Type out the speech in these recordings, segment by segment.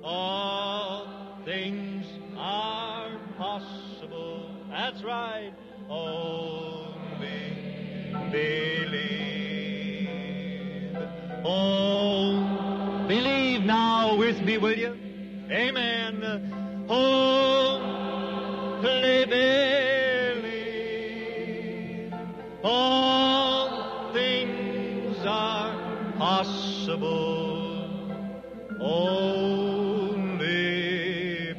All things are possible. That's right. Only believe. Oh, believe now with me, will you? Amen. Oh, believe. All things are possible. Only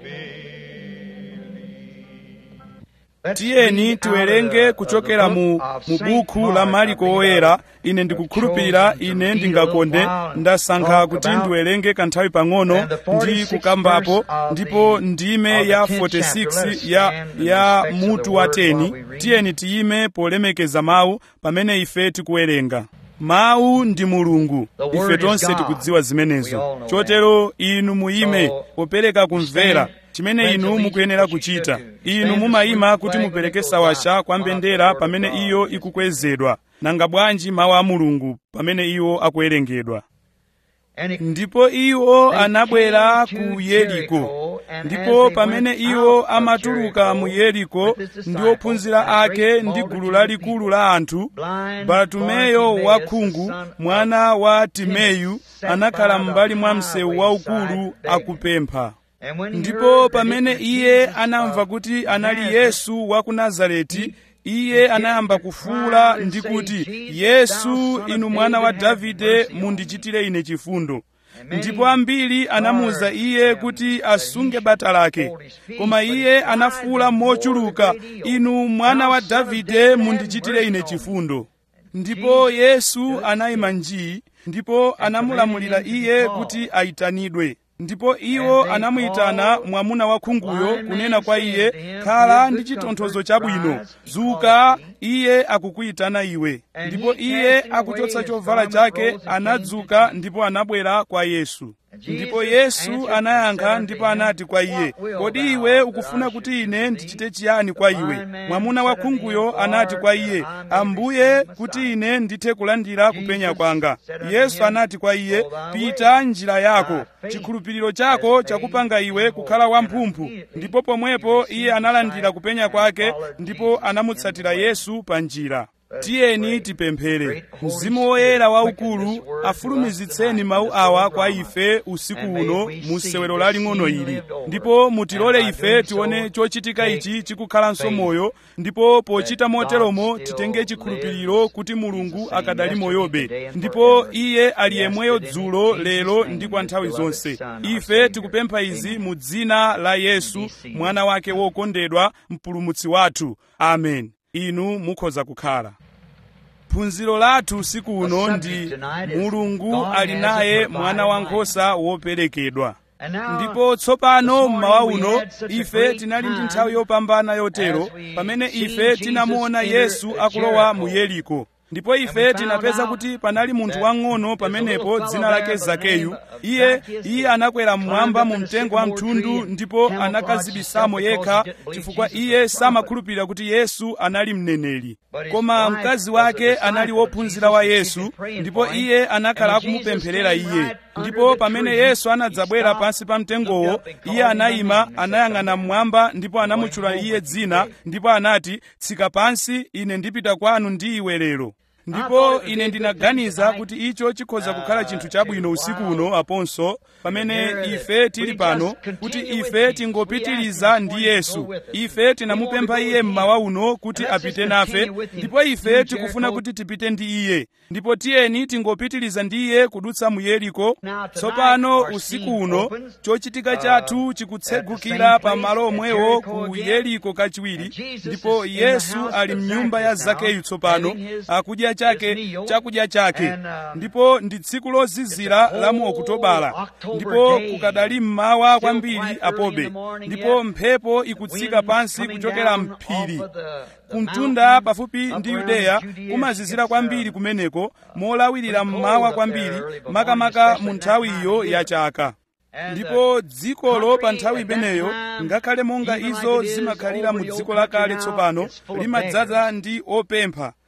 believe. tiyeni tiwerenge kuchokera mu, mu buku la mariko oyera ine ndikukhulupirira ine ndingakonde ndasankha kuti ndiwerenge kanthawi pang'ono ndi kukambapo ndipo ndime ya 46 ya, ya mutu wa 10 tiyeni tiyime polemekeza mawu pamene ife tikuwerenga mawu ndi mulungu ife tonse tikudziwa zimenezo chotero inu muyime popereka kumvera chimene inu mukuyenera kuchita inu mumayima kuti mupereke sawasha kwa mbendera pamene iyo ikukwezedwa nanga bwanji mawu a mulungu pamene iwo akuwerengedwa ndipo iwo anabwera ku yeriko ndipo pamene iwo amatuluka mu yeriko ndi ophunzira ake ndi gulu lalikulu la anthu bartumeyo wakhungu mwana wa timeyu anakhala m'mbali mwa msewu waukulu akupempha ndipo pamene iye anamva kuti anali yesu wa ku nazareti iye anayamba kufuwula ndi kuti yesu inu mwana wa davide mundichitire ine chifundo ndipo ambiri anamuwuza iye kuti asunge bata lake koma iye anafuwula mochuluka inu mwana wa davide mundichitire ine chifundo ndipo yesu anayima njii ndipo anamulamulira iye kuti ayitanidwe ndipo iwo anamuyitana mwamuna wakhunguyo kunena kwa iye khala ndi chitonthozo chabwino dzuka iye akukuyitana iwe ndipo iye akuchotsa chovala chake anadzuka ndipo anabwera kwa yesu ndipo yesu anayankha ndipo anati kwa iye kodi iwe ukufuna kuti ine ndichite chiyani kwa iwe mwamuna wakhunguyo anati kwa iye ambuye kuti ine ndithe kulandira kupenya kwanga yesu anati kwa iye pita njira yako chikhulupiriro chako chakupanga iwe kukhala wamphumphu ndipo pomwepo iye analandira kupenya kwake ndipo anamutsatira yesu pa njira tiyeni tipemphere mzimu woyera waukulu afulumizitseni mawu awa kwa ife usiku uno mu sewero laling'ono ili ndipo mutilole ife tione chochitika ichi chikukhalanso moyo ndipo pochita moteromo titenge chikhulupiriro kuti mulungu akadali moyobe ndipo iye ali yemweyo dzulo lero ndi kwa nthawi zonse ife tikupempha izi mu dzina la yesu mwana wake wokondedwa mpulumutsi wathu amen inu mukhoza kukhala phunziro lathu usiku uno ndi mulungu ali naye mwana wankhosa woperekedwa ndipo tsopano mmawa uno ife tinali ndi nthawi yopambana yotero pamene ife tinamuona yesu akulowa mu yeriko ndipo ife tinapeza kuti panali munthu wang'ono pamenepo dzina lake zakeyu iye iye anakwera mmwamba mu mtengo wa mthundu ndipo anakazibisamo yekha chifukwa iye samakhulupirira kuti yesu anali mneneri koma mkazi wake anali wophunzira wa yesu ndipo iye anakhala akumupempherera iye ndipo pamene yesu anadzabwera pansi pa mtengowo iye anayima anayang'ana mmwamba ndipo anamutchula iye dzina ndipo anati tsika pansi ine ndipita kwanu ndi iwe lero ndipo ine ndinaganiza kuti icho chikhoza kukhala chinthu chabwino usiku uno aponso pamene ife tili pano kuti ife tingopitiriza ndi yesu ife tinamupempha iye mmawa uno kuti apite nafe ndipo ife tikufuna kuti tipite ndi iye ndipo tiyeni tingopitiriza ndi iye kudutsa mu yeriko tsopano usiku uno chochitika chathu chikutsegukira pa malo omwewo ku yeriko kachiwiri ndipo yesu ali mnyumba ya zakeyu tsopano akudya chake chakudya chake ndipo ndi tsiku lozizira la mu okutobala ndipo kukadali mmawa kwambiri apobe ndipo mphepo ikutsika pansi kuchokera mphiri kumtunda pafupi ndi yudeya kumazizira kwambiri kumeneko molawirira mmawa kwambiri makamaka mu nthawi iyo ya chaka ndipo dzikolo pa nthawi imeneyo ngakhale monga izo zimakhalira mu dziko lakale tsopano limadzaza ndi opempha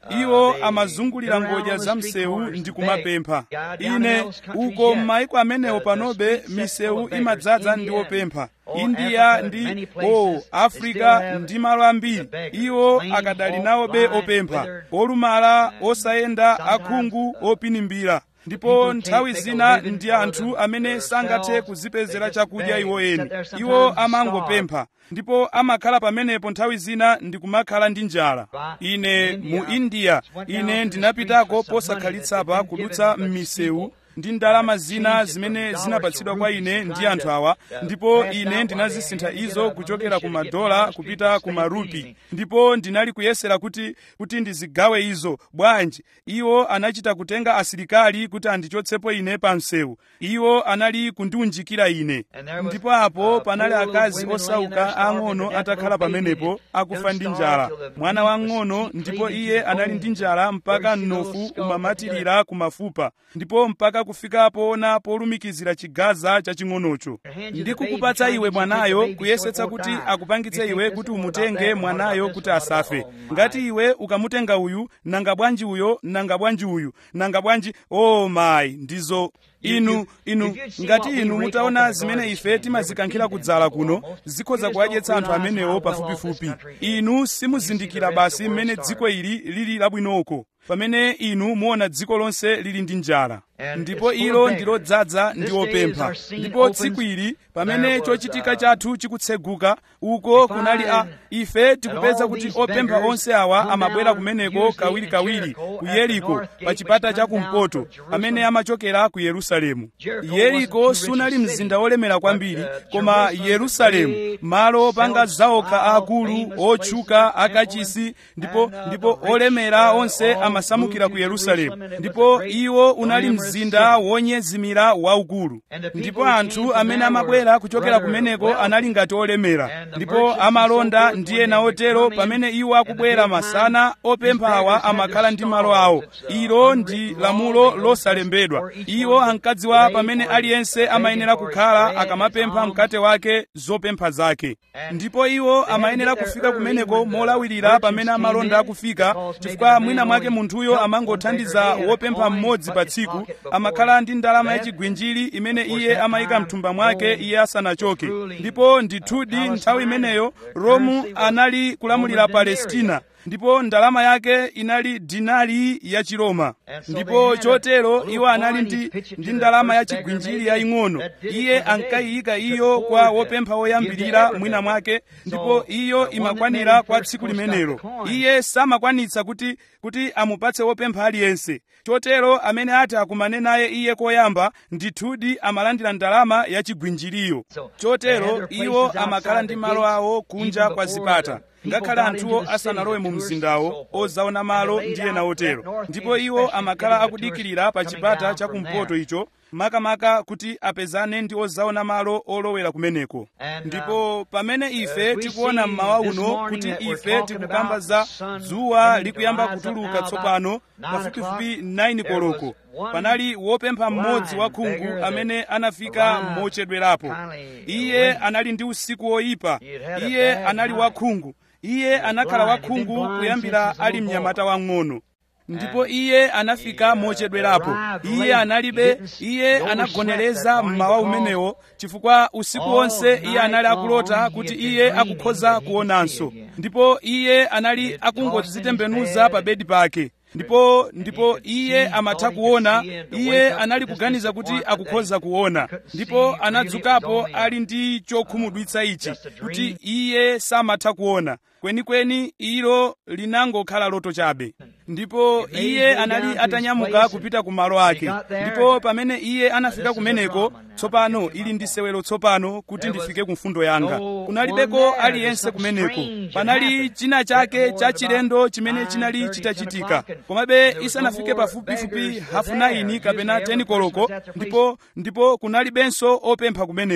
iwo amazungulira ngodya za msewu ndi kumapempha ine uko m'maiko amenewo panobe misewu imadzaza ndi opempha india ndi o africa ndi malo ambiri iwo akadali nawobe opempha olumala osayenda akhungu opinimbira ndipo nthawi zina ndi anthu amene sangathe kuzipezera chakudya iwo eni iwo amangopempha ndipo amakhala pamenepo nthawi zina ndi kumakhala ndi njala ine mu india ine ndinapitako posakhalitsa kudutsa m'misewu ndi ndalama zina zimene zinapatsidwa kwa ine ndi anthu awa ndipo ine ndinazisintha izo kuchokera ku madola kupita ku marupi ndipo ndinali kuyesera kuti kuti ndizigawe izo bwanji iwo anachita kutenga asilikali kuti andichotsepo ine pa msewu iwo anali kundiunjikira ine ndipo apo panali akazi osauka ang'ono atakhala pamenepo akufa ndi njala mwana wang'ono ndipo iye anali ndi njala mpaka mnofu umamatirira kumafupa ndipo mpaka kufika poona polumikizira chigaza chaching'onocho ndikukupatsa iwe mwanayo kuyesetsa kuti akupangitse iwe kuti umutenge mwanayo kuti asafe ngati iwe ukamutenga uyu nanga bwanji uyo nanga bwanji uyu nanga bwanji o oh mayi ndizo inu inu ngati inu mutaona zimene ife timazikankhira kudzala kuno zikhoza kuwadyetsa anthu amenewo pafupifupi inu simuzindikira basi mmene dziko ili lili labwinoko pamene inu muona dziko lonse lili ndi njala ndipo ilo ndilodzaza ndi opempha ndipo tsiku ili pamene chochitika chathu chikutseguka uko kunali a ife tikupeza kuti opempha onse awa amabwera kumeneko kawirikawiri ku yeriko pa chipata chakumpoto pamene amachokera ku yerusalemu yeriko sunali mzinda wolemera kwambiri koma yerusalemu malo opanga zaokha aakulu otchuka akachisi ndipo ndipo olemera onse amasamukira ku yerusalemu ndipo iwo unali mzinda wonyezimira waukulu ndipo anthu amene amabwera kuchokera kumeneko anali ngati olemera ndipo amalonda ndi ena otero pamene iwo akubwera masana opempha awa amakhala ndi malo awo ilo ndi lamulo losalembedwa iwo ankadziwa pamene aliyense amayenera kukhala akamapempha mkate wake zopempha zake ndipo iwo amayenera kufika kumeneko molawirira pamene amalonda akufika chifukwa mwina mwake munthuyo amangothandiza wopempha mmodzi pa tsiku amakhala ndi ndalama yachigwinjiri imene iye amayika mthumba mwake iye asanachoke ndipo ndithudi nthawi imeneyo romu anali kulamulira palestina ndipo ndalama yake inali dinari ya chiroma ndipo chotero iwo anali ndi, ndi ndalama ya chigwinjiri yaying'ono iye ankayiyika iyo kwa wopempha woyambirira mwina mwake ndipo iyo imakwanira kwa tsiku limenelo iye samakwanitsa kuti kuti amupatse wopempha aliyense chotero amene ati akumane naye iye koyamba ndithudi amalandira ndalama ya chigwinjiriyo chotero iwo amakhala ndi malo awo kunja kwa zipata ngakhale anthuwo asanalowe mu mzindawo ozaona malo ndi ena otero ndipo iwo amakhala akudikirira pa chipata chakumpoto icho makamaka kuti apezane ndi ozaona malo olowera kumeneko ndipo pamene ife tikuona mmawa uno kuti ife tikukamba za dzuwa likuyamba kutuluka tsopano pafupifupi 9 koloko panali wopempha mmodzi wa khungu amene anafika mochedwerapo iye anali ndi usiku woyipa iye anali wakhungu iye anakhala wakhungu kuyambira ali mnyamata wang'ono ndipo iye anafika mochedwerapo iye analibe iye anagonereza mmawa umenewo chifukwa usiku wonse iye anali akulota kuti iye akukhoza kuonanso ndipo iye anali akungodzitembenuza pa bedi pake ndipo ndipo iye amatha kuona iye anali kuganiza kuti akukhoza kuona ndipo anadzukapo ali ndi chokhumudwitsa ichi kuti iye samatha kuona kwenikweni ilo linangokhala loto chabe ndipo iye anali atanyamuka kupita ku malo ake ndipo pamene iye anafika kumeneko tsopano ili ndi sewelo tsopano kuti ndifike ku mfundo yanga kunalibeko aliyense kumeneko panali china chake cha chilendo chimene chinali chitachitika komabe isanafike pafupifupi hafu 9 kapena 10 koloko ndipo ndipo kunalibenso opempha kumeneko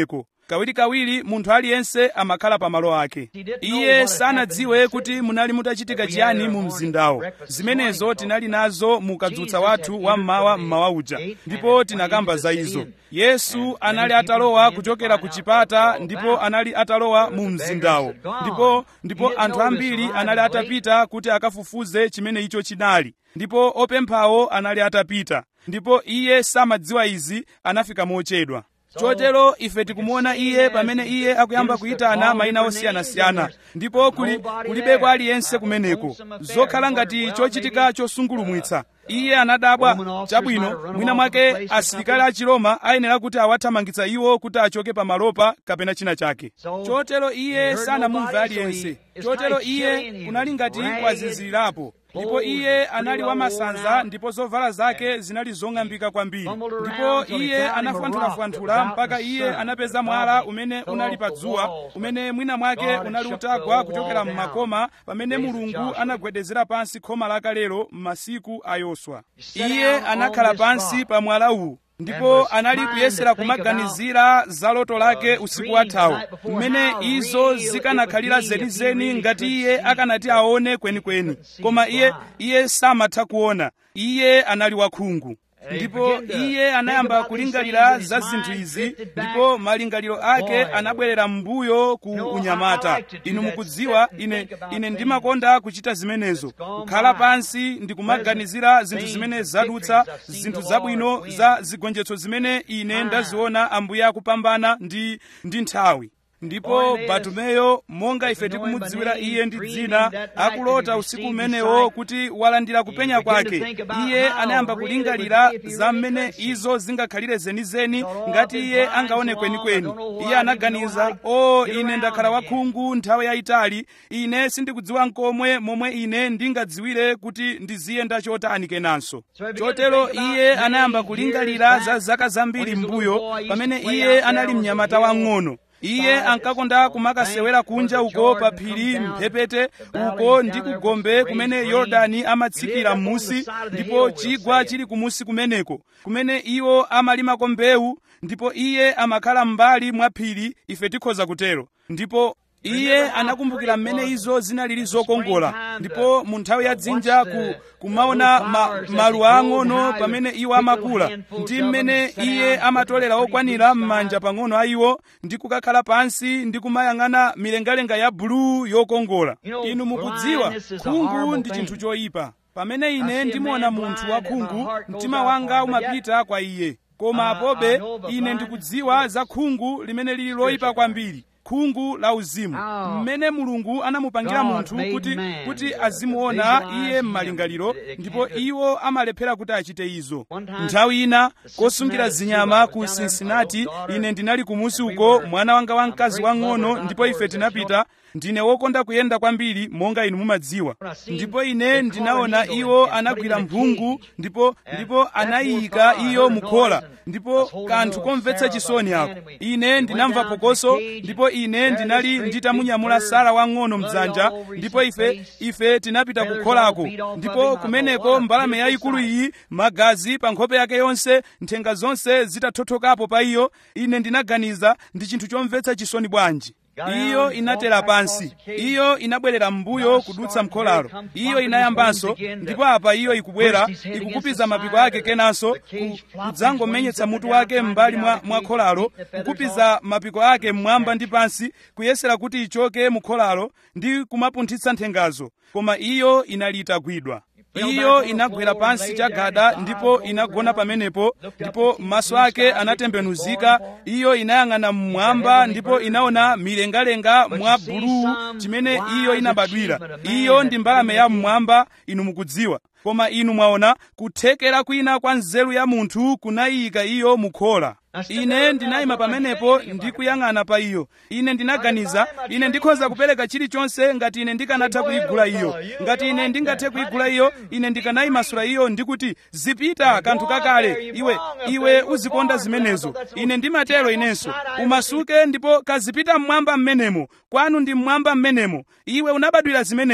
kawirikawiri munthu aliyense amakhala pamalo ake iye sanadziwe kuti munali mutachitika chiyani mu mzindawo zimenezo tinali nazo mu kadzutsa wathu wa mmawa mmawa uja ndipo tinakamba za izo yesu anali atalowa kuchokera ku chipata ndipo anali atalowa mu mzindawo ndipo ndipo anthu ambiri anali atapita kuti akafufuze chimene icho chinali ndipo opemphawo anali atapita ndipo iye samadziwa izi anafika mochedwa chotero ife tikumuona iye pamene iye akuyamba kuyitana mayina osiyanasiyana ndipo kuli kulibeko aliyense kumeneko zokhala ngati chochitika chosungulumwitsa iye anadabwa chabwino mwina mwake asilikali a chiroma ayenera kuti awathamangitsa iwo kuti achoke pamalopa kapena china chake chotero iye sanamumve aliyense chotero iye kunali ngati kwazizirirapo ndipo iye anali wamasanza ndipo zovala zake zinali zong'ambika kwambiri ndipo iye anafuanthulafuanthula mpaka iye anapeza mwala umene unali pa dzuwa umene mwina mwake unali utagwa kuchokera mmakoma pamene mulungu anagwedezera pansi khoma lakalelo m'masiku a yoswa iye anakhala pansi pa mwala uwu ndipo anali kuyesera kumaganizira za loto lake usiku wathawo mmene izo zikanakhalira zenizeni ngati iye akanati aone kwenikweni koma iye iye samatha kuona iye anali wakhungu ndipo iye anayamba kulingalira za zinthu izi ndipo malingaliro ake anabwerera m'mbuyo ku unyamata inu mukudziwa ine ine ndimakonda kuchita zimenezo kukhala pansi ndikumaganizira zinthu zimene zadutsa zinthu zabwino za zigonjetso zimene ine ndaziona ambuye akupambana ndi ndi nthawi ndipo batumeyo monga ife tikumudziwira iye ndi dzina akulota usiku umenewo kuti walandira kupenya kwake iye anayamba kulingalira za mmene izo zingakhalire zenizeni ngati iye angaone kwenikweni iye anaganiza o ine ndakhala wakhungu nthawi yayitali ine sindikudziwa nkomwe momwe ine ndingadziwire kuti ndiziyenda chotani kenanso chotero iye anayamba kulingalira za zaka zambiri m'mbuyo pamene iye anali mnyamata wang'ono iye ankakonda kumakasewera kunja uko pa phiri mphepete uko ndi kugombe kumene yorodani amatsikira m'musi ndipo chigwa chili kumusi kumeneko kumene iwo amalimako mbewu ndipo iye amakhala m'mbali mwa phiri ife tikhoza kutero ndipo iye anakumbukira mmene izo zinalili zokongola ndipo mu nthawi ya dzinja ku, kumaona ma, maluwa ang'ono pamene iwo amakula ndi mmene iye amatolera okwanira m'manja pang'ono a iwo ndi kukakhala pansi ndi kumayang'ana milengalenga ya buluu yokongola inu mukudziwa khungu ndi chinthu choyipa pamene ine ndimuona munthu wakhungu mtima wanga umapita kwa iye koma apobe ine ndikudziwa za khungu limene lili loyipa kwambiri khungu la uzimu mmene mulungu anamupangira munthu kuti kuti azimuona iye m'malingaliro ndipo iwo amalephera kuti achite izo nthawi ina kosungira zinyama ku cincinnati ine ndinali kumusi uko mwana wanga wamkazi wang'ono ndipo ife tinapita ndine wokonda kuyenda kwambiri monga inu mumadziwa ndipo ine ndinaona iwo anagwira mphungu ndipo ndipo anayika iyo mukhola ndipo kanthu komvetsa chisoni ako ine ndinamva phokoso ndipo ine ndinali nditamunyamula sara wang'ono mdzanja ndipo ife ife tinapita kukholako ndipo kumeneko mbalame yayikulu iyi magazi pa nkhope yake yonse nthenga zonse zitathothokapo pa iyo ine ndinaganiza ndi chinthu chomvetsa chisoni bwanji iyo inatera pansi iyo inabwerera m'mbuyo kudutsa mkholalo iyo inayambanso ndipo apa iyo ikubwera ikukupiza mapiko ake kenanso kudzangomenyetsa mutu wake m'mbali mwa, mwa kholalo kukupiza mapiko ake mmwamba ndi pansi kuyesera kuti ichoke mu kholalo ndi kumapunthitsa nthengazo koma iyo inali itagwidwa iyo inagwera pansi chagada ndipo inagona pamenepo ndipo maso ake anatembenuzika iyo inayang'ana mmwamba ndipo inaona milengalenga mwa buluu chimene iyo inabadwira iyo ndi mbalame ya mmwamba inu mukudziwa koma inu mwaona kuthekera kwina kwa nzeru ya munthu kunayika iyo mukhola ine ndinayima pamenepo ndikuyang'ana pa iyo ine ndinaganiza ine ndikhoza kupereka chilichonse ngati ine ndikanatha kuyigula iyo ngati ine ndingathe kuyigula iyo ine ndikanayimasula iyo ndikuti zipita kanthu kakale iwe iwe uzikonda zimenezo ine ndimatero inenso umasuke ndipo kazipita mmwamba mmenemo kwanu ndi mmwamba mmenemo iwe unabadwira zimenezo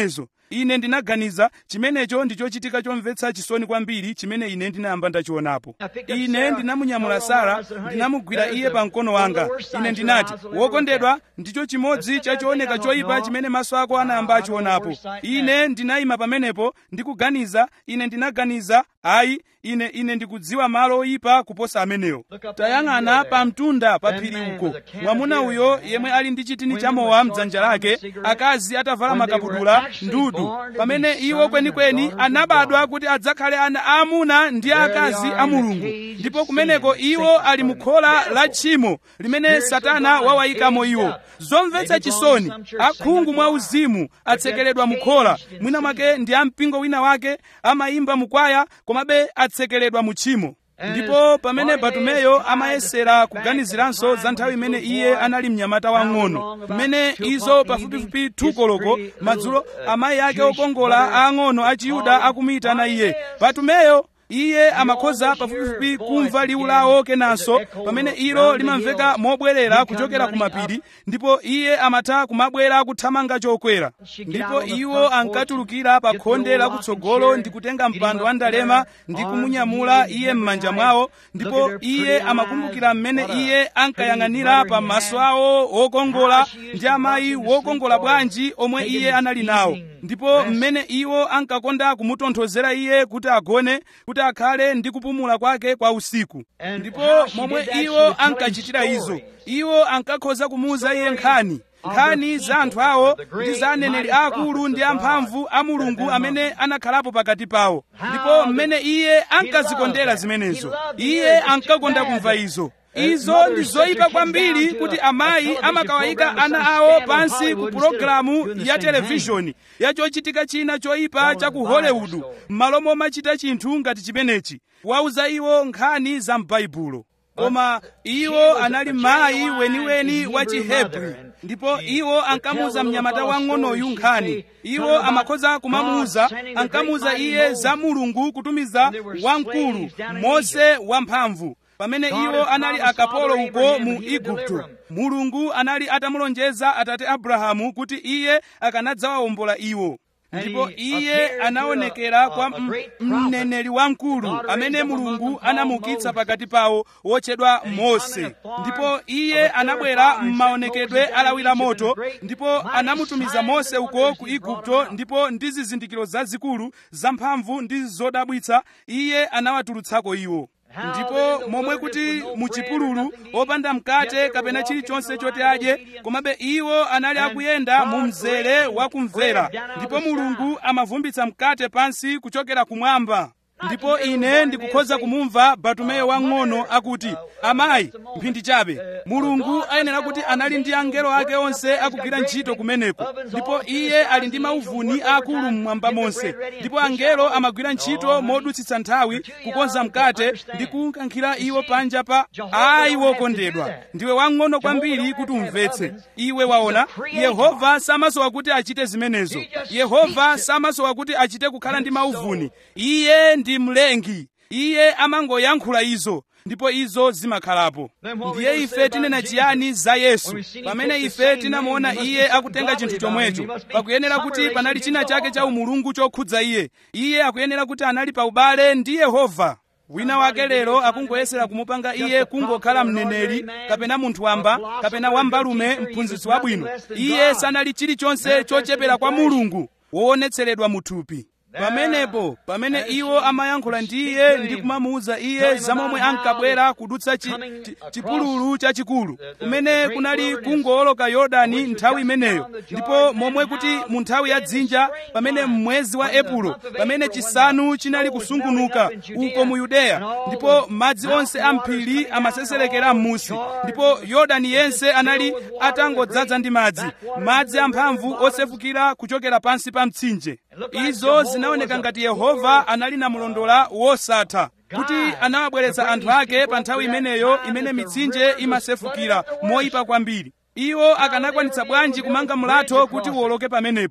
ine ndinaganiza chimenecho ndi chochitika chomvetsa chisoni kwambiri chimene ine ndinayamba ndachionapo ine ndinamunyamula sara ndinamugwira iye pa mkono wanga ine ndinati wokondedwa ndicho chimodzi cha chooneka choyipa chimene maso ako anayamba achionapo ine ndinayima pamenepo ndikuganiza ine ndinaganiza ayi ine ine ndikudziwa malo oyipa kuposa amenewo tayang'ana pa mtunda pa phiri uko mwamuna uyo yemwe ali ndi chitini chamowa mdzanja lake akazi atavala makabudula ndudu pamene iwo kwenikweni anabadwa kuti adzakhale ana aamuna ndi akazi a mulungu ndipo kumeneko iwo ali mukhola la tchimo limene satana wawayikamo iwo zomvetsa chisoni akhungu mwa uzimu atsekeledwa mukhola mwina mwake ndi ampingo wina wake amayimba mukwaya komabe atsekeledwa mu tchimo ndipo pamene batumeyo amayesera kuganiziranso za nthawi imene iye anali mnyamata wang'ono mmene izo pafupifupi thukoloko madzulo amayi ake okongola aang'ono a chiyuda akumuyitana iye batumeyo iye amakhoza pafupifupi kumva liwu lawo kenanso pamene ilo limamveka mobwerera kuchokera ku mapiri ndipo iye amatha kumabwera kuthamanga chokwera ndipo iwo ankatulukira pa khonde lakutsogolo ndi kutenga mpando wa ndalema ndi kumunyamula iye m'manja mwawo ndipo iye amakumbukira mmene iye ankayang'anira pa maso awo okongola ndi amayi wokongola bwanji omwe iye anali nawo ndipo mmene iwo ankakonda kumutonthozera iye kuti agone kuti akhale ndi kupumula kwake kwa usiku ndipo momwe iwo ankachitira izo iwo ankakhoza kumuuza iye nkhani nkhani za anthu awo ndi za aneneri aakulu ndi amphamvu a mulungu amene anakhalapo pakati pawo ndipo mmene iye ankazikondera zimenezo iye ankakonda kumva izo izo ndi zoyipa kwambiri kuti amayi amakawayika ana awo pansi ku pulogalamu ya televishoni ya chochitika china choyipa cha ku hollywood m'malo momachita chinthu ngati chimenechi wauza iwo nkhani za m'baibulo koma iwo anali mayi weniweni wa chihebri ndipo iwo ankamuuza mnyamata wang'onoyu nkhani iwo amakhoza kumamuuza ankamuuza iye za mulungu kutumiza wamkulu mose wamphamvu pamene iwo anali akapolo uko mu igupto mulungu anali atamulonjeza atate abrahamu kuti iye akanadzawawombola iwo ndipo iye anaonekera kwa mneneri wamkulu amene mulungu anamukitsa pakati pawo wotchedwa mose ndipo iye anabwera m'maonekedwe alawira moto ndipo anamutumiza mose uko ku igupto ndipo ndi zizindikiro zazikulu zamphamvu ndi zodabwitsa iye anawatulutsako iwo ndipo momwe kuti muchipululu opanda mkate kapena chilichonse choti adye komabe iwo anali akuyenda mu mzere wa kumvera ndipo mulungu amavumbitsa mkate pansi kuchokera kumwamba ndipo ine ndikukhoza kumumva batumeyo wang'ono akuti amayi mphindi chabe mulungu ayenera kuti anali ndi angelo ake onse akugwira ntchito kumeneko ndipo iye ali ndi mauvuni akulu mmwamba monse ndipo angelo amagwira ntchito modutsitsa nthawi kukonza mkate ndi kukankhira iwo panja pa ayi wokondedwa ndiwe wang'ono kwambiri kuti umvetse iwe waona yehova samasowa kuti achite zimenezo yehova samasowa kuti achite kukhala ndi mauvuni iye ndi mlengi iye amangoyankhula izo ndipo izo zimakhalapo ndiye ife tinena chiyani za yesu pamene ife tinamuona iye akutenga chinthu chomwecho pakuyenera kuti panali china chake cha umulungu chokhudza iye iye akuyenera kuti anali pa ubale ndi yehova wina wake lero akungoyesera kumupanga iye kungokhala mneneri kapena munthu wamba kapena wambalume mphunzitsi wabwino iye sanali chilichonse chochepera kwa mulungu woonetseredwa muthupi pamenepo pamene iwo amayankhula ndi iye ndi kumamuwuza iye zamomwe ankabwera kudutsa chipululu chachikulu kumene kunali kungowoloka yorodani nthawi imeneyo ndipo momwe kuti mu nthawi ya dzinja pamene mwezi wa epulo pamene chisanu chinali kusungunuka uko mu yudeya ndipo madzi onse amphiri amaseserekera m'musi ndipo yorodani yense anali atangodzaza ndi madzi madzi amphamvu osefukira kuchokera pansi pa mtsinje izo zinaoneka ngati yehova anali namulondola wosatha kuti anawabweretsa anthu ake pa nthawi imeneyo imene mitsinje imasefukira moyipa kwambiri iwo akanakwanitsa bwanji kumanga mlatho kuti uwoloke pamenepo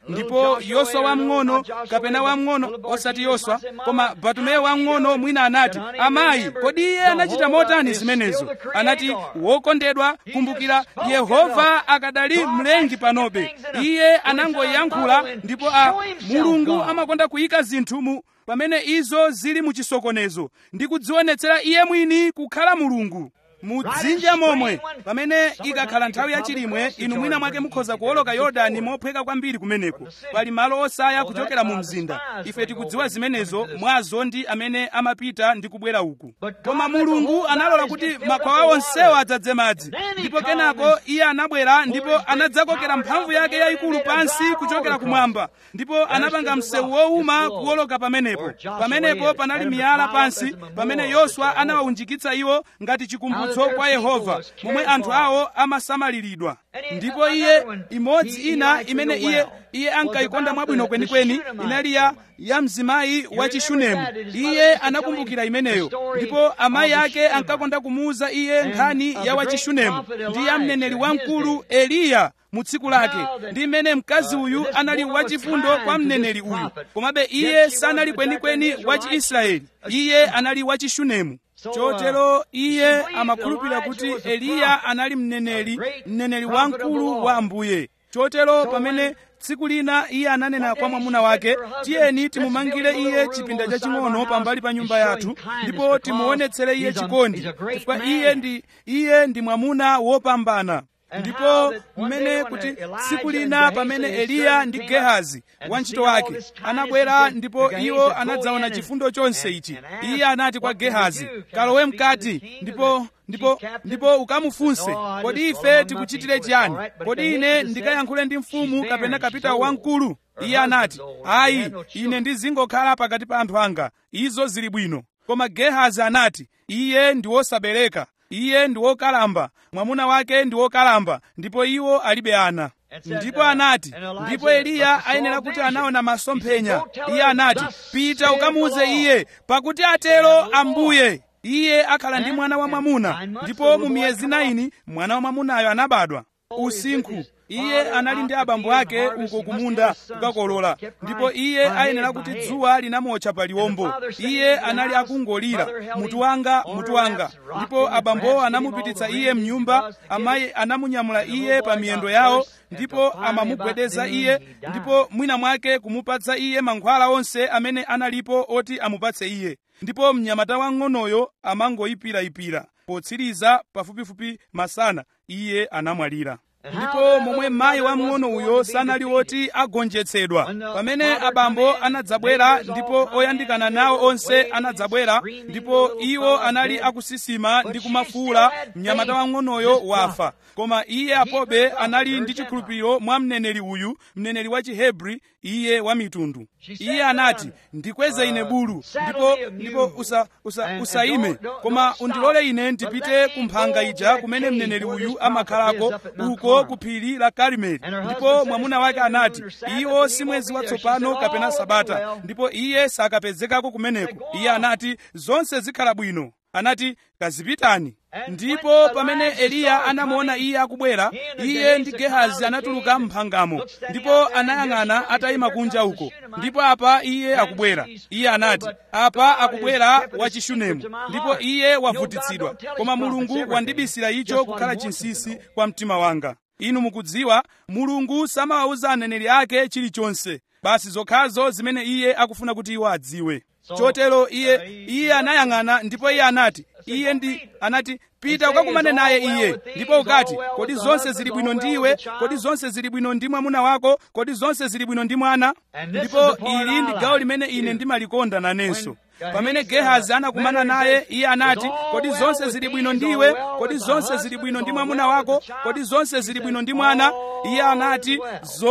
ndipo yoswa wamng'ono kapena wamng'ono osati yoswa koma batumeyo wamng'ono mwina anati amayi kodi iye anachita motani zimenezo anati wokondedwa kumbukira yehova akadali mlengi panobe iye anangoyankhula ndipo a mulungu amakonda kuyika zinthu mu pamene izo zili mu chisokonezo ndi kudzionetsera iye mwini kukhala mulungu mudzinja momwe pamene ikakhala nthawi yachilimwe inu mwina mwake mukhoza kuwoloka yorodani mophweka kwambiri kumeneko pali malo osaya kuchokera mu mzinda ife tikudziwa zimenezo mwazo ndi amene amapita ndi kubwera uku koma mulungu analola kuti makwawa onsewo adzadze madzi ndipo kenako iye anabwera ndipo anadzakokera mphamvu yake yayikulu pansi kuchokera kumwamba ndipo anapanga msewu wowuma kuwoloka pamenepo pamenepo panali miyala pansi pamene yoswa anawawunjikitsa iwo ngati chikumbutso chikumbutso kwa yehova momwe anthu awo amasamaliridwa ndipo iye imodzi ina imene iye iye ankayikonda mwabwino kwenikweni inali ya ya mzimayi wa chishunemu iye anakumbukira imeneyo ndipo amayi ake ankakonda kumuuza iye nkhani ya wachishunemu ndi ya mneneri wamkulu eliya mu tsiku lake ndi mmene mkazi uyu anali wachifundo kwa mneneri uyu komabe iye sanali kwenikweni wa chiisraeli iye anali wachishunemu chotero iye amakhulupirira kuti eliya anali mneneri mneneri wamkulu wa ambuye chotero pamene tsiku lina iye ananena kwa mwamuna wake tiyeni timumangire iye chipinda chaching'ono pambali pa nyumba yathu ndipo timuonetsere iye chikondi chifukwa iye ndi iye ndi mwamuna wopambana ndipo mmene kuti tsiku lina pamene eliya ndi gehazi wantchito wake anabwera ndipo iwo anadzaona chifundo chonse ichi iye anati kwa gehazi kalowe mkati ndipo ndipo ndipo ukamufunse kodi ife tikuchitire chiyani kodi ine ndikayankhule ndi mfumu kapena kapitawo wamkulu iye anati ayi ine ndizingokhala pakati pa anthu anga izo zili bwino koma gehazi anati iye ndi wosabereka iye ndi wokalamba mwamuna wake ndi wokalamba ndipo iwo alibe ana ndipo anati ndipo eliya ayenera kuti anaona masomphenya iye anati pita ukamuuze iye pakuti atero ambuye iye akhala ndi mwana wa mwamuna ndipo mu miyezi 9 mwana wa mwamunayo anabadwa usinkhu iye anali ndi abambo ake uko kumunda kukakolola ndipo iye ayenera kuti dzuwa linamotcha pa liwombo iye anali akungolira mutu wanga mutu wanga ndipo abambowo anamupititsa iye mnyumba amayi anamunyamula iye pa miyendo yawo ndipo amamugwedeza iye ndipo mwina mwake kumupatsa iye mankhwala onse amene analipo oti amupatse iye ndipo mnyamata wang'onoyo amangoyipirayipira potsiriza pafupifupi masana iye anamwalira ndipo momwe mayi wamng'ono uyo sanali woti agonjetsedwa pamene abambo anadzabwera ndipo oyandikana nawo onse anadzabwera ndipo iwo anali akusisima ndi kumafuula mnyamata wamng'onoyo wafa koma iye apobe anali ndi chikhulupiriro mwa mneneri uyu mneneri wa chihebri iye wa mitundu iye anati ndikweze ine bulu ndipo ndipo usa, usa, usaime koma undilole ine ndipite ku mphanga ija kumene mneneri uyu amakhalako uko ku phiri la karimeli ndipo mwamuna wake anati iwo si mwezi watsopano kapena sabata ndipo iye sakapezekako kumeneko iye anati zonse zikhala bwino anati kazipitani ndipo pamene eliya anamuona iye akubwera iye ndi gehazi anatuluka mphangamo ndipo anayang'ana atayima kunja uko ndipo apa iye akubwera iye anati apa akubwera wachishunemu ndipo iye wavutitsidwa koma mulungu wandibisira icho kukhala chinsisi kwa mtima wanga inu mukudziwa mulungu samawawuza aneneri ake chilichonse basi zokhazo zimene iye akufuna kuti iwo adziwe chotero iye iye anayang'ana ndipo iye anati iye ndi anati pita ukakumane naye iye ndipo ukati kodi zonse zili bwino ndiwe kodi zonse zili bwino ndi mwamuna wako kodi zonse zili bwino ndi mwana ndipo ili ndi gawo limene ine ndimalikonda nanenso pamene gehazi anakumana naye iye anati kodi zonse zili bwino ndiwe kodi zonse zili bwino ndi mwamuna wako kodi zonse zili bwino ndi mwana iye anati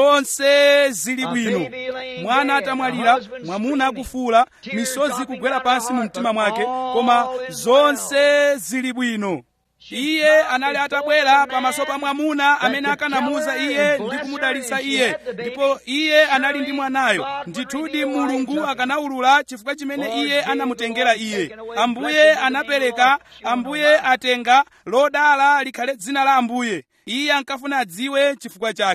zonse zili bwino mwana atamwalira mwamuna akufuula misozi kugwera pansi mu mtima mwake koma zonse zili bwino iye anali atabwera pamaso pa mwamuna amene akanamuuza iye ndi kumudalitsa iye ndipo iye anali ndi mwanayo ndithudi mulungu akanawulula chifukwa chimene iye anamutengera iye ambuye anapereka ambuye atenga lodala likhale dzina la ambuye iye ankafuna adziwe chifukwa chake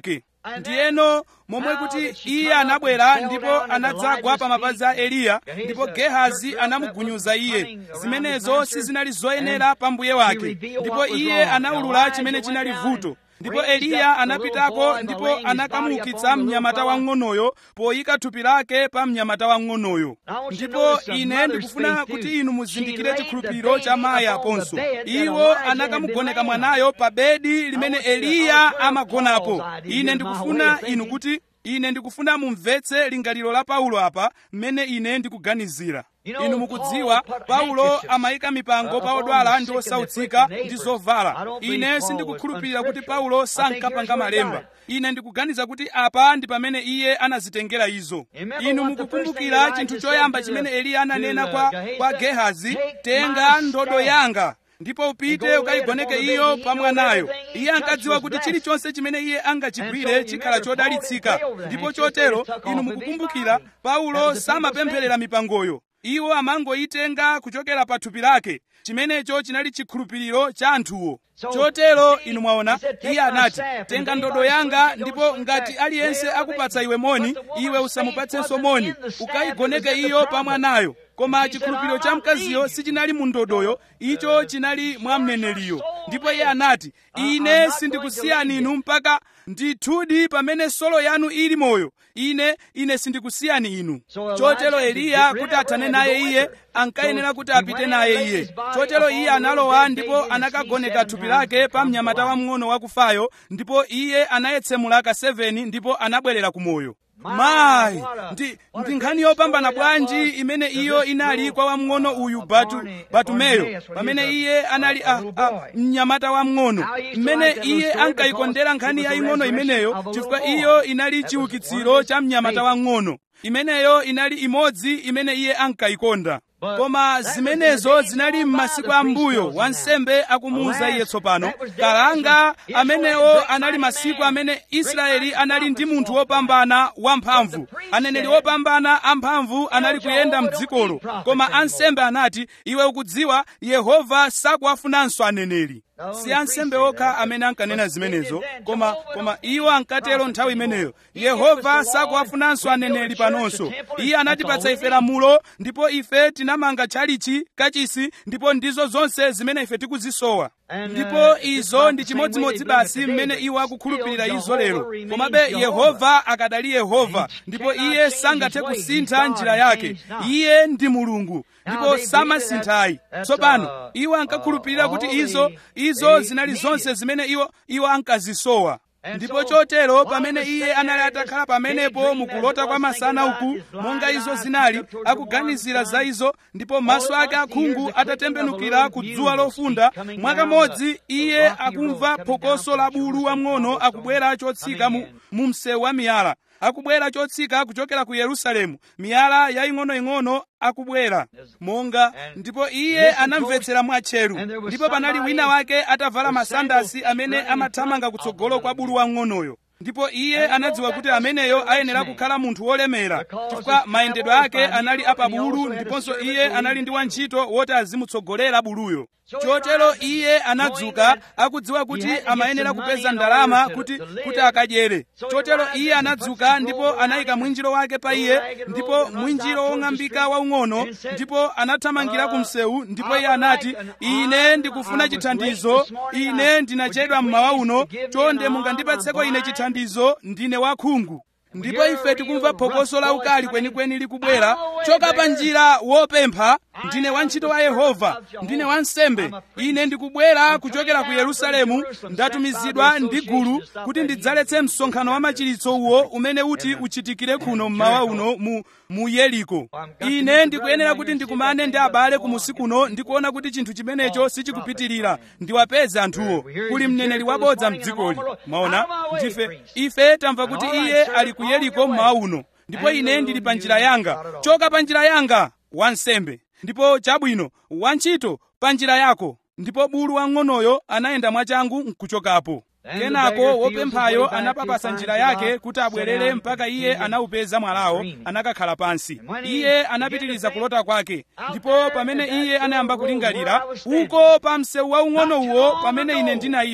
ndiyeno momwe kuti iye anabwera ndipo anadzagwa pa mapazi a eliya ndipo gehazi anamugunyuza iye zimenezo sizinali zoyenera pa mbuye wake ndipo iye anawulula chimene chinali vuto ndipo eliya anapitako ndipo anakamuukitsa mnyamata wang'onoyo poyika thupi lake pa mnyamata wang'onoyo ndipo ine ndikufuna kuti inu muzindikire chikhulupiriro cha mayi aponso iwo anakamugoneka mwanayo pa bedi limene eliya amagonapo ine ndikufuna inu kuti ine ndikufuna mumvetse lingaliro la paulo apa mmene ine ndikuganizira inu mukudziwa paulo amayika mipango pa odwala ndi osautsika ndi zovala ine sindikukhulupirira kuti paulo sankapanga malemba ine ndikuganiza kuti apa ndi pamene iye anazitengera izo inu mukukumbukira chinthu choyamba chimene eliya ananena kwa, kwa gehazi tenga ndodo yanga ndipo upite ukayigoneke iyo pa mwanayo iye ankadziwa kuti chilichonse chimene iye angachigwire chikhala chodalitsika ndipo chotero inu mukukumbukira paulo samapempherera mipangoyo iwo amangoyitenga kuchokera pa thupi lake chimenecho chinali chikhulupiriro cha anthuwo chotero inu mwaona iye anati tenga ndodo yanga ndipo ngati aliyense akupatsa iwe moni iwe usamupatsenso moni ukayigoneke iyo pa mwanayo koma chikhulupiriro cha mkaziyo sichinali mu ndodoyo icho chinali mwa mneneriyo ndipo iye anati ine sindikusiyani inu mpaka ndithudi pamene solo yanu ili moyo ine ine sindikusiyani inu chotero eliya kuti athane naye iye ankayenera kuti apite naye iye chotero iye analowa ndipo anakagoneka thupi lake pa mnyamata wamng'ono wakufayo ndipo iye anayetsemula ka 7 ndipo anabwerera ku moyo mayi ndi, ndi nkhani yopambana bwanji imene iyo inali kwa wamng'ono uyu batu, batumeyo pamene iye anali a, a, mnyamata wamng'ono mmene iye ankayikondera nkhani yaying'ono imeneyo chifukwa iyo inali chiukitsiro cha mnyamata wamng'ono imeneyo inali imodzi imene iye ankayikonda koma zimenezo zinali m'masiku ambuyo wansembe akumuwuza iye tsopano kalanga amenewo anali masiku amene israeli anali ndi munthu wopambana wamphamvu aneneri wopambana amphamvu anali kuyenda mdzikolo koma ansembe anati iwe ukudziwa yehova sakuwafunanso aneneri si ansembe okha amene ankanena zimenezo koma koma iwo ankatero nthawi imeneyo yehova sakuwafunanso aneneri panonso iye anatipatsa ife lamulo ndipo ife tinamanga tchalichi kachisi ndipo ndizo zonse zimene ife tikuzisowa ndipo izo ndi chimodzimodzi basi mmene iwo akukhulupirira izo lero komabe yehova akadali yehova ndipo iye sangathe kusintha njira yake iye ndi mulungu ndipo samasinthayi tsopano iwo ankakhulupirira kuti izo izo zinali zonse zimene iwo iwo ankazisowa ndipo chotero pamene iye anali atakhala pamenepo mukulota kwa masana uku monga izo zinali akuganizira za izo ndipo maso ake akhungu atatembenukira ku dzuwa lofunda mwakamodzi iye akumva phokoso la bulu wamng'ono akubwera chotsika mu, mu msewu wa miyala akubwera chotsika kuchokera ku yerusalemu miyala yaying'onoying'ono akubwera monga ndipo iye anamvetsera mwatcheru ndipo panali wina wake atavala masandasi amene amathamanga kutsogolo kwa bulu wamng'onoyo ndipo iye anadziwa kuti ameneyo ayenera kukhala munthu wolemera chifukwa mayendedwe ake anali apabulu ndiponso iye anali ndi wantchito woti azimutsogolera buluyo chotero iye anadzuka akudziwa kuti amayenera kupeza ndalama kuti kuti akadyere chotero iye anadzuka ndipo anayika mwinjiro wake pa iye ndipo mwinjiro wong'ambika waung'ono ndipo anathamangira ku msewu ndipo iye anati ine ndikufuna chithandizo ine ndinachedwa mmawa uno chonde mungandipatseko ine chithandizo ndine wakhungu ndipo ife tikumva phokoso la ukali kwenikweni likubwera choka pa njira wopempha ndine wantchito wa yehova ndine wansembe ine ndikubwera kuchokera ku yerusalemu ndatumizidwa ndi gulu kuti ndidzaletse msonkhano wa machiritso uwo umene uti uchitikire kuno mmawa uno mu, mu yeriko ine ndikuyenera kuti ndikumane ndi abale kumusi kuno ndikuona kuti chinthu chimenecho sichikupitirira ndiwapeze anthuwo kuli mneneri wabodza mdzikoli mwaona ndife ife tamva kuti iye ali ku yeriko mmawa uno ndipo ine ndili pa njira yanga choka pa njira yanga wansembe ndipo chabwino wantchito pa njira yako ndipo bulu wang'onoyo anayenda mwachangu nkuchokapo kenako wopemphayo anapapasa njira yake kuti abwerere mpaka iye anawupeza mwalawo anakakhala pansi iye anapitiriza kulota kwake ndipo pamene iye anayamba kulingalira uko pa msewu waung'ono uwo pamene ine ndinayima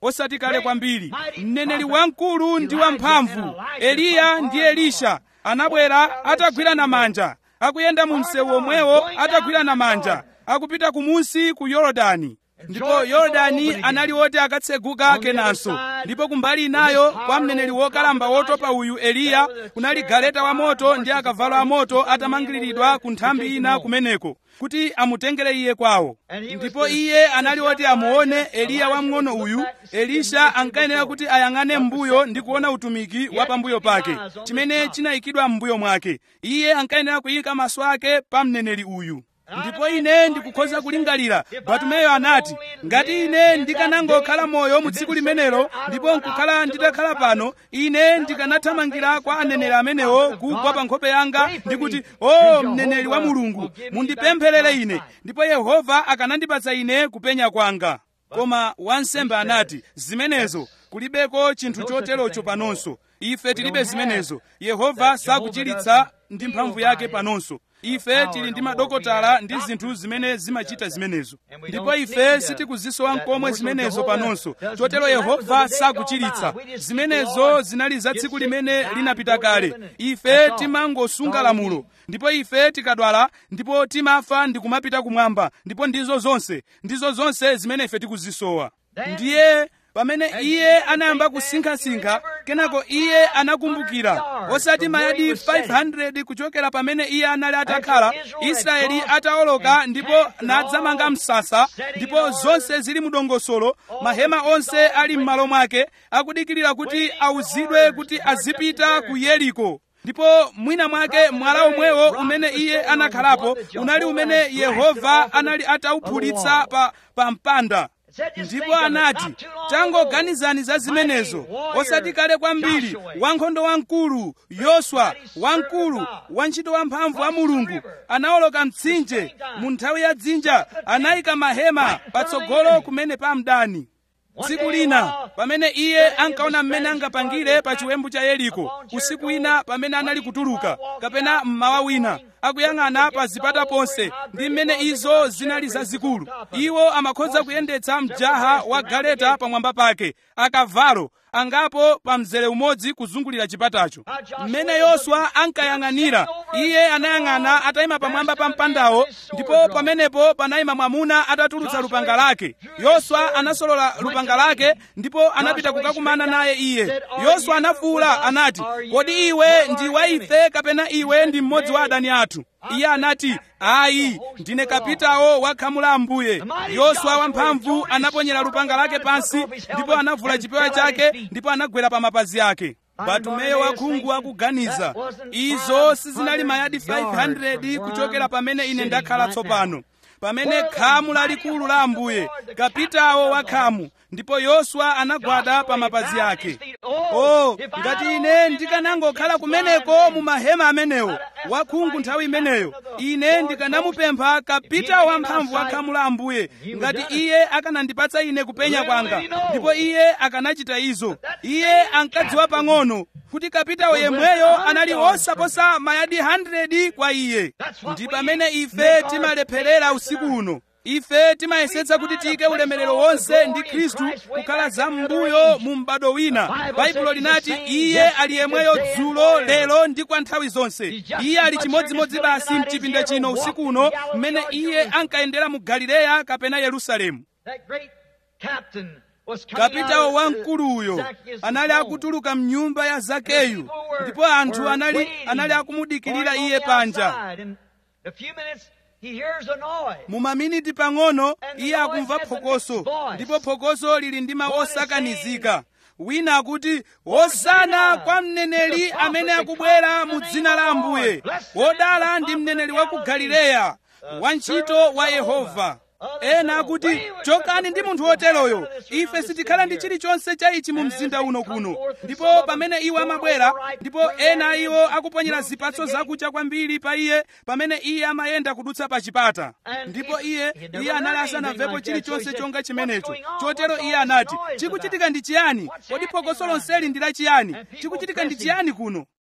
osati kale kwambiri mneneri wamkulu ndi wamphamvu eliya ndi elisha anabwera atagwirana manja akuyenda mu msewu omwewo atagwirana manja akupita kumunsi ku yorodani ndipo yorodani anali woti akatseguka kenanso ndipo kumbali inayo kwa mneneri wokalamba wotopa uyu eliya kunali galeta wa moto ndi akavalo amoto atamangiriridwa ku nthambi ina kumeneko kuti amutengere iye kwawo ndipo iye anali woti amuone eliya wamng'ono uyu elisha ankayenera kuti ayang'ane m'mbuyo ndi kuona utumiki wa pambuyo pake chimene chinayikidwa m'mbuyo mwake iye ankayenera kuyika maso ake pa mneneri uyu ndipo ine ndikukhoza kulingalira batumeyo anati ngati ine ndikanangokhala moyo mu tsiku limenelo ndipo nkukhala nditakhala pano ine ndikanathamangira kwa aneneri amenewo kugwa pa nkhope yanga ndikuti o mneneri wa mulungu mundipempherere ine ndipo yehova akanandipatsa ine kupenya kwanga koma wansembe anati zimenezo kulibeko chinthu choterocho panonso ife tilibe zimenezo yehova sakuchiritsa ndi mphamvu yake panonso ife tili ndi madokotala ndi zinthu zimene zimachita zimenezo ndipo ife sitikuzisowa nkomwe zimenezo panonso chotero yehova sakuchiritsa zimenezo zinali za tsiku limene linapita kale ife timangosunga lamulo ndipo ife tikadwala ndipo timafa ndi kumapita kumwamba ndipo ndizo zonse ndizo zonse zimene ife tikuzisowa ndiye pamene iye anayamba kusinkhasinkha kenako iye anakumbukira osati mayadi 500 kuchokera pamene iye anali atakhala israeli atawoloka ndipo nadzamanga msasa ndipo zonse zili mudongosolo mahema onse ali m'malo mwake akudikirira kuti awuzidwe kuti azipita ku yeriko ndipo mwina mwake mwala omwewo umene iye anakhalapo unali umene yehova anali atawuphulitsa pa, pa mpanda ndipo anati tangoganizani za zimenezo osati kale kwambiri wankhondo wamkulu yoswa wamkulu wantchito wamphamvu wa mulungu anawoloka mtsinje mu nthawi ya dzinja anayika mahema patsogolo kumene pa mdani tsiku lina pamene iye ankaona mmene angapangire pa chiwembu cha yeriko usiku wina pamene anali kutuluka kapena mmawa wina akuyang'ana pa zipata ponse ndi mmene izo zinali zazikulu iwo amakhoza kuyendetsa mjaha wa galeta pamwamba pake akavalo angapo pa mzere umodzi kuzungulira chipatacho mmene yoswa ankayang'anira iye anayang'ana atayima pamwamba pa mpandawo ndipo pamenepo panayima mwamuna atatulutsa lupanga lake yoswa anasolola lupanga lake ndipo anapita kukakumana naye iye yoswa anafuwula anati kodi iwe ndi wa ife kapena iwe ndi mmodzi wa adani athu iye anati ayi ndine kapitawo wa khamu la ambuye yoswa wamphamvu anaponyera lupanga lake pansi ndipo anavula chipewa chake ndipo anagwera pa mapazi ake batumeyo wakhungu akuganiza izo sizinali mayadi 500 kuchokera pamene ine ndakhala tsopano pamene khamu lalikulu la ambuye kapitawo wa khamu ndipo yoswa anagwada pa mapazi ake o ngati ine ndikanangokhala kumeneko mu mahema amenewo wakhungu nthawi imeneyo ine ndikanamupempha kapitawo wamphamvu wa khamu la ambuye ngati iye akanandipatsa ine kupenya kwanga ndipo iye akanachita izo iye ankadziwa pang'ono kuti kapitawo yemweyo anali osaposa mayadi 100 kwa iye ndi pamene ife timalepherera usiku uno ife timayesetsa kuti tiyike ulemerero wonse ndi khristu kukhala zam'mbuyo mu m'bado wina baibulo linati iye ali yemweyo dzulo lero ndi kwa nthawi zonse iye ali chimodzimodzi basi mchipinda chino usiku uno mmene iye ankayendera mu galileya kapena yerusalemu kapitawo wamkuluyo anali akutuluka mnyumba ya zakeyu ndipo anthu anali anali akumudikirira iye panja mu maminiti pang'ono iye akumva phokoso ndipo phokoso lili ndi mawu osakanizika wina akuti hosana kwa mneneri amene akubwera mu dzina la ambuye wodala ndi mneneri wa ku galileya wantchito wa yehova ena akuti chokani ndi munthu woteroyo ife sitikhala ndi chilichonse cha ichi mu mzinda uno kuno ndipo pamene iwo amabwera ndipo ena iwo akuponyera zipatso zakucha kwambiri pa iye pamene iye amayenda kudutsa pa chipata ndipo iye iye anali asanamvepo chilichonse chonga chimenecho chotero iye anati chikuchitika ndi chiyani kodi phokoso lonseli ndi la chiyani chikuchitika ndi chiyani kuno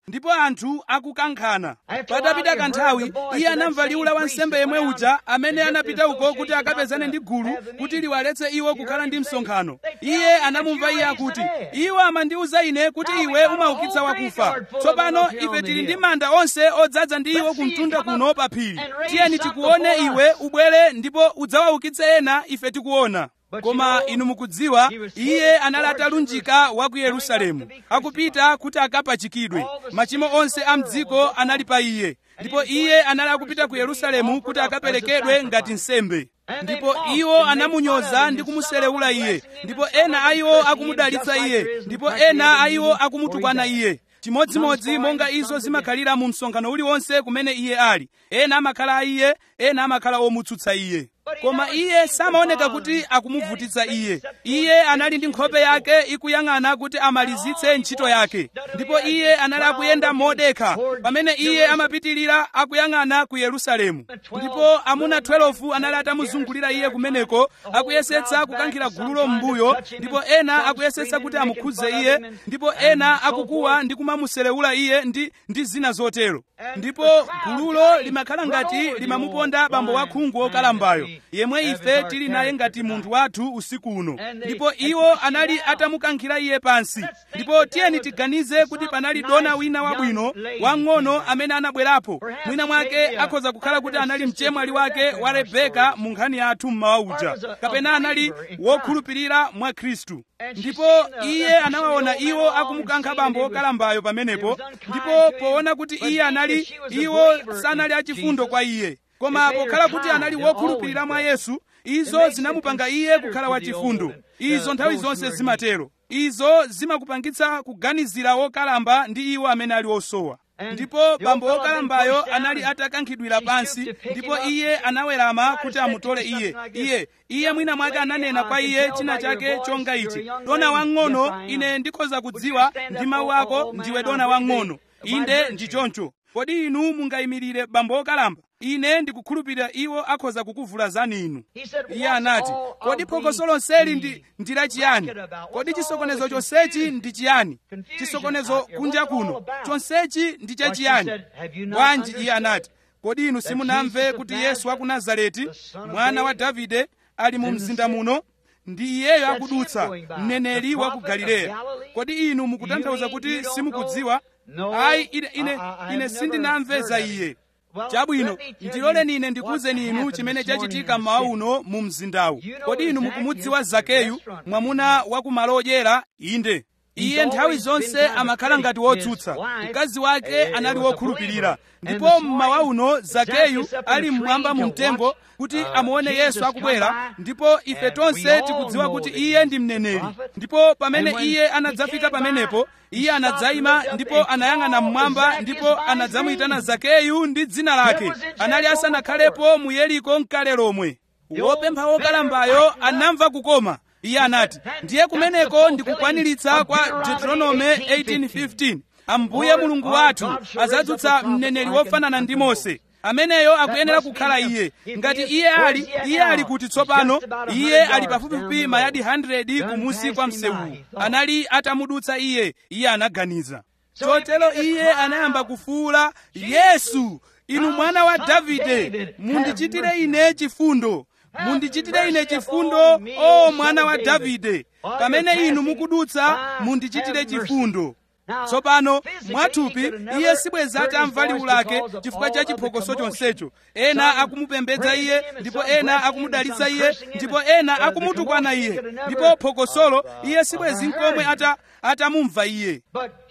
ndipo anthu akukankhana patapita kanthawi iye anamva liwu la wansembe yemwe uja amene anapita uko kuti akapezane ndi gulu kuti liwaletse iwo kukhala ndi msonkhano iye anamumva iye akuti iwo amandiwuza ine kuti iwe umaukitsa wakufa tsopano ife tili ndi manda onse odzaza ndi iwo kumtunda kuno pa phiri tiyeni tikuone iwe ubwere ndipo udzawaukitse ena ife tikuona koma inu mukudziwa iye anali atalunjika wa ku yerusalemu akupita kuti akapachikidwe machimo onse a mdziko anali pa iye ndipo iye anali akupita ku yerusalemu kuti akaperekedwe ngati nsembe ndipo iwo anamunyoza ndi kumuselewula iye ndipo ena a iwo akumudalitsa iye ndipo ena a iwo akumutukwana iye chimodzimodzi monga izo zimakhalira mu msonkhano uliwonse kumene iye ali ena amakhala a iye ena amakhala omutsutsa iye koma iye samaoneka kuti akumuvutitsa iye iye anali ndi nkhope yake ikuyang'ana kuti amalizitse ntchito yake ndipo iye anali akuyenda modekha pamene iye amapitirira akuyang'ana ku yerusalemu ndipo amuna 12 anali atamuzungulira iye kumeneko akuyesetsa kukankhira gululo m'mbuyo ndipo ena akuyesetsa kuti amukhudze iye ndipo ena akukuwa ndi kumamuselewula iye ndi, ndi zina zotero ndipo gululo limakhala ngati limamuponda bambo wakhungu wokalambayo yemwe ife tili naye ngati munthu wathu usiku uno ndipo iwo anali atamukankhira iye pansi ndipo tiyeni tiganize kuti panali dona wina wabwino wang'ono amene anabwerapo mwina mwake akhoza kukhala kuti anali mchemwali wake wa rebeka mu nkhani yathu mmawa uja kapena anali wokhulupirira mwa khristu ndipo iye anawaona iwo akumukankha bambo wokalambayo pamenepo ndipo poona kuti iye anali iwo sanali achifundo kwa iye koma pokhala kuti anali wokhulupirira mwa yesu izo zinamupanga iye kukhala wachifundo izo nthawi zonse zimatero izo zimakupangitsa kuganizira wokalamba ndi iwo amene ali osowa ndipo bambo wokalambayo anali atakankhidwira pansi ndipo iye anawerama kuti amutole iye iye iye mwina mwake ananena kwa iye china chake chonga ichi dona wang'ono ine ndikhoza kudziwa ndi mawu ako ndiwe dona wang'ono inde ndi choncho kodi inu mungayimirire bambo wokalamba ine ndikukhulupirira iwo akhoza kukuvulazani inu iye anati kodi phokoso lonseli ndi ndila chiyani kodi chisokonezo chonsechi ndi chiyani chisokonezo kunja kuno chonsechi ndi chachiyani bwanji iye anati kodi inu simunamve kuti yesu wa ku nazareti mwana wa davide ali mu mzinda muno ndi iyeyo akudutsa mneneri wa ku galileya kodi inu mukutanthauza kuti simukudziwa ayi ine, ine, ine sindinamve za iye chabwino ndiloleni ine ndikuwuzeni inu chimene chachitika mmawa uno mu mzindawu kodi inu mukumudziwa zakeyu mwamuna wa kumalo odyera inde iye nthawi zonse amakhala ngati wotsutsa mkazi wake anali wokhulupirira ndipo mmawa uno zakeyu ali mmwamba mu mtengo kuti amuone yesu akubwera ndipo ife tonse tikudziwa kuti iye ndi mneneri ndipo pamene iye anadzafika pamenepo iye anadzayima ndipo anayang'ana mmwamba ndipo anadzamuyitana zakeyu ndi dzina lake anali asanakhalepo mu yeriko mkale lomwe wopempha wokalambayo anamva kukoma iye anati ndiye kumeneko ndikukwaniritsa kwa deuteronome 18:15 ambuye mulungu wathu adzadzutsa mneneri wofanana ndi mose ameneyo akuyenera kukhala iye ngati iye ali iye ali kuti tsopano iye ali pafupifupi mayadi 100 kumusi kwa msewuwu anali atamudutsa iye iye anaganiza chotero iye anayamba kufuwula yesu inu mwana wa davide mundichitire ine chifundo mundichitire ine chifundo o mwana wa davide pamene inu mukudutsa mundichitire chifundo tsopano mwathupi iye sibweza atamva liwu lake chifukwa cha chiphokoso chonsecho ena akumupembedza iye ndipo ena akumudalitsa iye ndipo ena akumutukwana iye ndipo phokosolo iye sibwezi nkomwe ata atamumva iye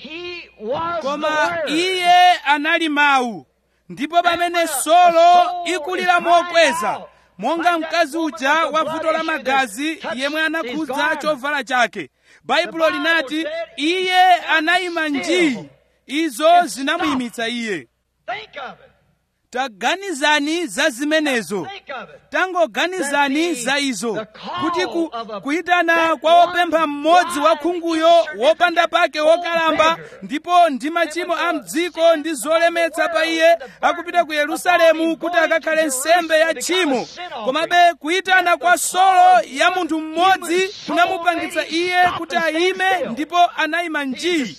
koma iye anali mawu ndipo pamene solo ikulira mokweza monga mkazi uja wa vuto la magazi yemwe anakhudza chovala chake baibulo linati iye anayima njii izo zinamuyimitsa iye taganizani za zimenezo tangoganizani za izo kuti ku, kuyitana kwa wopempha mmodzi wa khunguyo wopanda pake wokalamba ndipo ndi machimo a mdziko ndi zolemetsa pa iye akupita ku yerusalemu kuti akakhale nsembe ya tchimo komabe kuyitana kwa solo ya munthu mmodzi kunamupangitsa iye kuti ayime ndipo anayima njii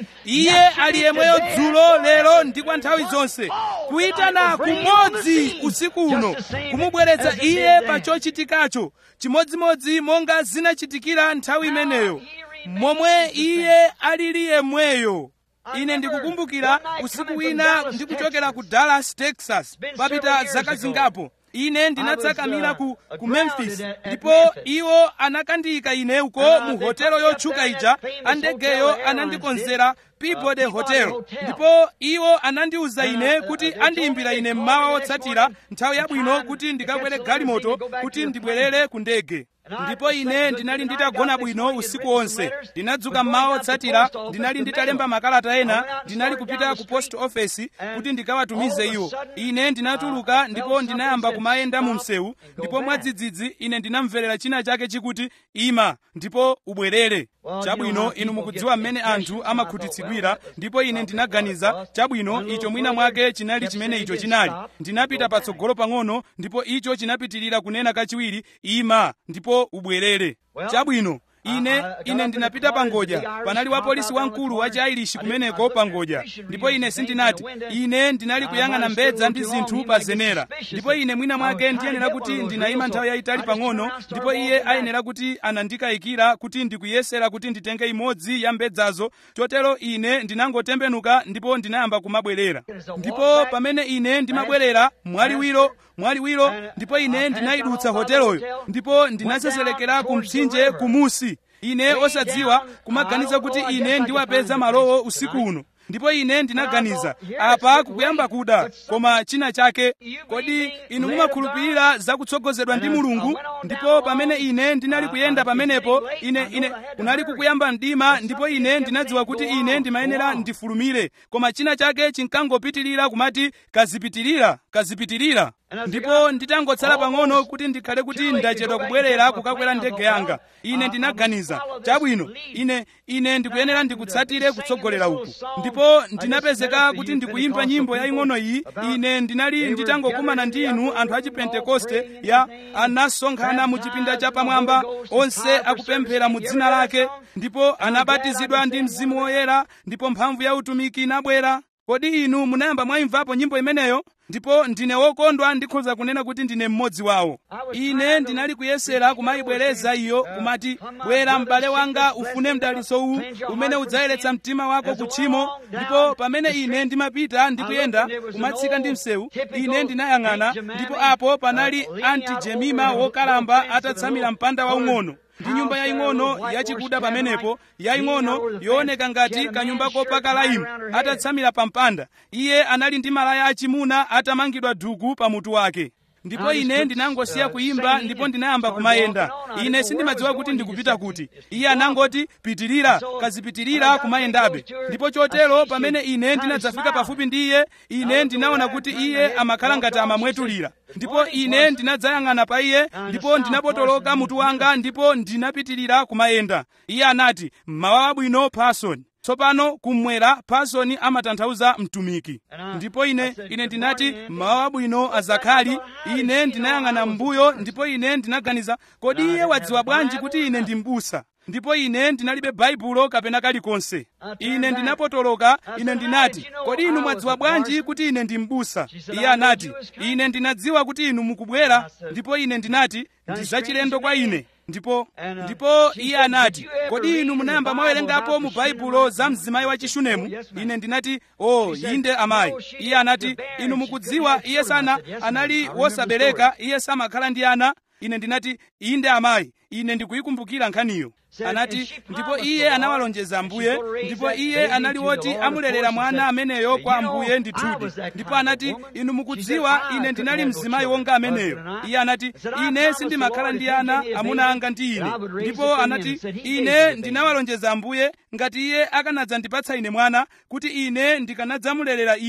iye ali yemweyo dzulo lero ndi kwa nthawi zonse kuyitana kumodzi usiku uno kumubweretsa iye pa chochitikacho chimodzimodzi monga zinachitikira nthawi imeneyo momwe iye alili yemweyo ine ndikukumbukira usiku wina ndikuchokera ku dallas texas papita zaka zingapo ine ndinatsakamira ku, ku memphis ndipo iwo anakandiyika ine uko mu hotelo yotchuka ija andegeyo anandikonzera peabody hotel ndipo iwo anandiwuza ine kuti andiyimbira ine mmawa wotsatira nthawi yabwino kuti ndikakwere galimoto kuti ndibwerere ku ndege ndipo ine ndinali nditagona bwino usiku wonse ndinadzuka mmawa wotsatira ndinali nditalemba makalata ena ndinali kupita ku post office kuti ndikawatumize iwo ine ndinatuluka ndipo ndinayamba kumayenda mu msewu ndipo mwadzidzidzi ine ndinamverera china chake chikuti ima ndipo ubwerere chabwino inu mukudziwa mmene anthu amakhutitsidwira ndipo ine ndinaganiza chabwino icho mwina mwake chinali chimene icho chinali ndinapita patsogolo pang'ono ndipo icho chinapitirira kunena kachiwiri ima ndipo ubwerere chabwino ine ine ndinapita pangodya panali wapolisi wamkulu wa chiailishi kumeneko pangodya ndipo ine sindinati ine ndinali kuyang'ana mbedza ndi zinthu pa zenera ndipo ine mwina mwake ndiyenera kuti ndinayima nthawi yayitali pang'ono ndipo iye ayenera kuti anandikayikira kuti ndikuyesera kuti nditenge imodzi ya mbedzazo chotero ine ndinangotembenuka ndipo ndinayamba kumabwerera ndipo pamene ine ndimabwerera mwaliwiro mwaliwiro ndipo ine ndinayidutsa hoteloyo ndipo ndinaseselekera ku mtsinje kumusi ine osadziwa kumaganiza kuti ine ndiwapeza malowo usiku uno ndipo ine ndinaganiza apa kukuyamba kuda koma china chake kodi inu mumakhulupirira zakutsogozedwa ndi mulungu ndipo pamene ine ndinali kuyenda pamenepo ine ine kunali kukuyamba mdima ndipo ine ndinadziwa kuti ine ndimayenera ndifulumire koma china chake chinkangopitirira kumati kazipitirira kazipitirira ndipo nditangotsala pang'ono kuti ndikhale kuti ndachedwa kubwerera kukakwera ndege yanga ine ndinaganiza chabwino ine ine ndikuyenera ndikutsatire kutsogolera uku ndipo ndinapezeka kuti ndikuyimba nyimbo yaying'ono iyi ine ndinali nditangokumana ndi inu anthu a chipentekoste ya anasonkhana mu chipinda chapamwamba onse akupemphera mu dzina lake ndipo anabatizidwa ndi mzimu woyera ndipo mphamvu ya utumiki inabwera kodi inu munayamba mwayimvapo nyimbo imeneyo ndipo ndine wokondwa ndikhoza kunena kuti ndine mmodzi wawo ine ndinali kuyesera kumayibwereza iyo kumati bwera m'bale wanga ufune mdalitso uwu umene udzayeretsa mtima wako kutchimo ndipo pamene ine ndimapita ndikuyenda kumatsika ndi msewu ine ndinayang'ana ndipo apo panali anti jemima wokalamba atatsamira mpanda waung'ono ndi nyumba yaying'ono yachikuda pamenepo yaying'ono yooneka ngati kanyumba kopaka laimu atatsamira pa mpanda iye anali ndi malaya achimuna atamangidwa duku pa mutu wake ndipo ine ndinangosiya kuyimba ndipo ndinayamba kumayenda ine sindimadziwa kuti ndikupita kuti iye anangoti pitirira kazipitirira kumayendabe ndipo chotero pamene ine ndinadzafika pafupi ndi iye ine ndinaona kuti iye amakhala ngati amamwetulira ndipo ine ndinadzayang'ana pa iye ndipo ndinapotoloka mutu wanga ndipo ndinapitirira kumayenda iye anati mmawa wabwino pasoni tsopano kumwera pasoni amatanthauza mtumiki ndipo ine ine ndinati mmawa wabwino azakhali ine ndinayang'ana m'mbuyo ndipo ine ndinaganiza kodi iye wadziwa bwanji kuti ine ndi m'busa ndipo ine ndinalibe baibulo kapena kalikonse ine ndinapotoloka ine ndinati kodi inu mwadziwa bwanji kuti ine ndi m'busa iye anati ine ndinadziwa kuti inu mukubwera ndipo ine ndinati ndi zachilendo kwa ine ndipo ndipo iye anati kodi inu munayamba mwawerengapo mu baibulo za mzimayi wa chishunemu ine ndinati o oh, inde amayi iye anati inu mukudziwa iye sana anali wosabereka iye samakhala ndi ana ine ndinati inde amayi ine ndikuyikumbukira nkhaniyo anati ndipo iye anawalonjeza ambuye ndipo iye anali woti amulerera mwana ameneyo kwa ambuye ndithudi ndipo anati inu mukudziwa ine ndinali mzimayi wonga ameneyo iye anati ine sindimakhala ndi ana amuna anga ndi ine ndipo anati ine ndinawalonjeza ambuye ngati iye akanadzandipatsa ine mwana kuti ine ndikanadzamulerera iye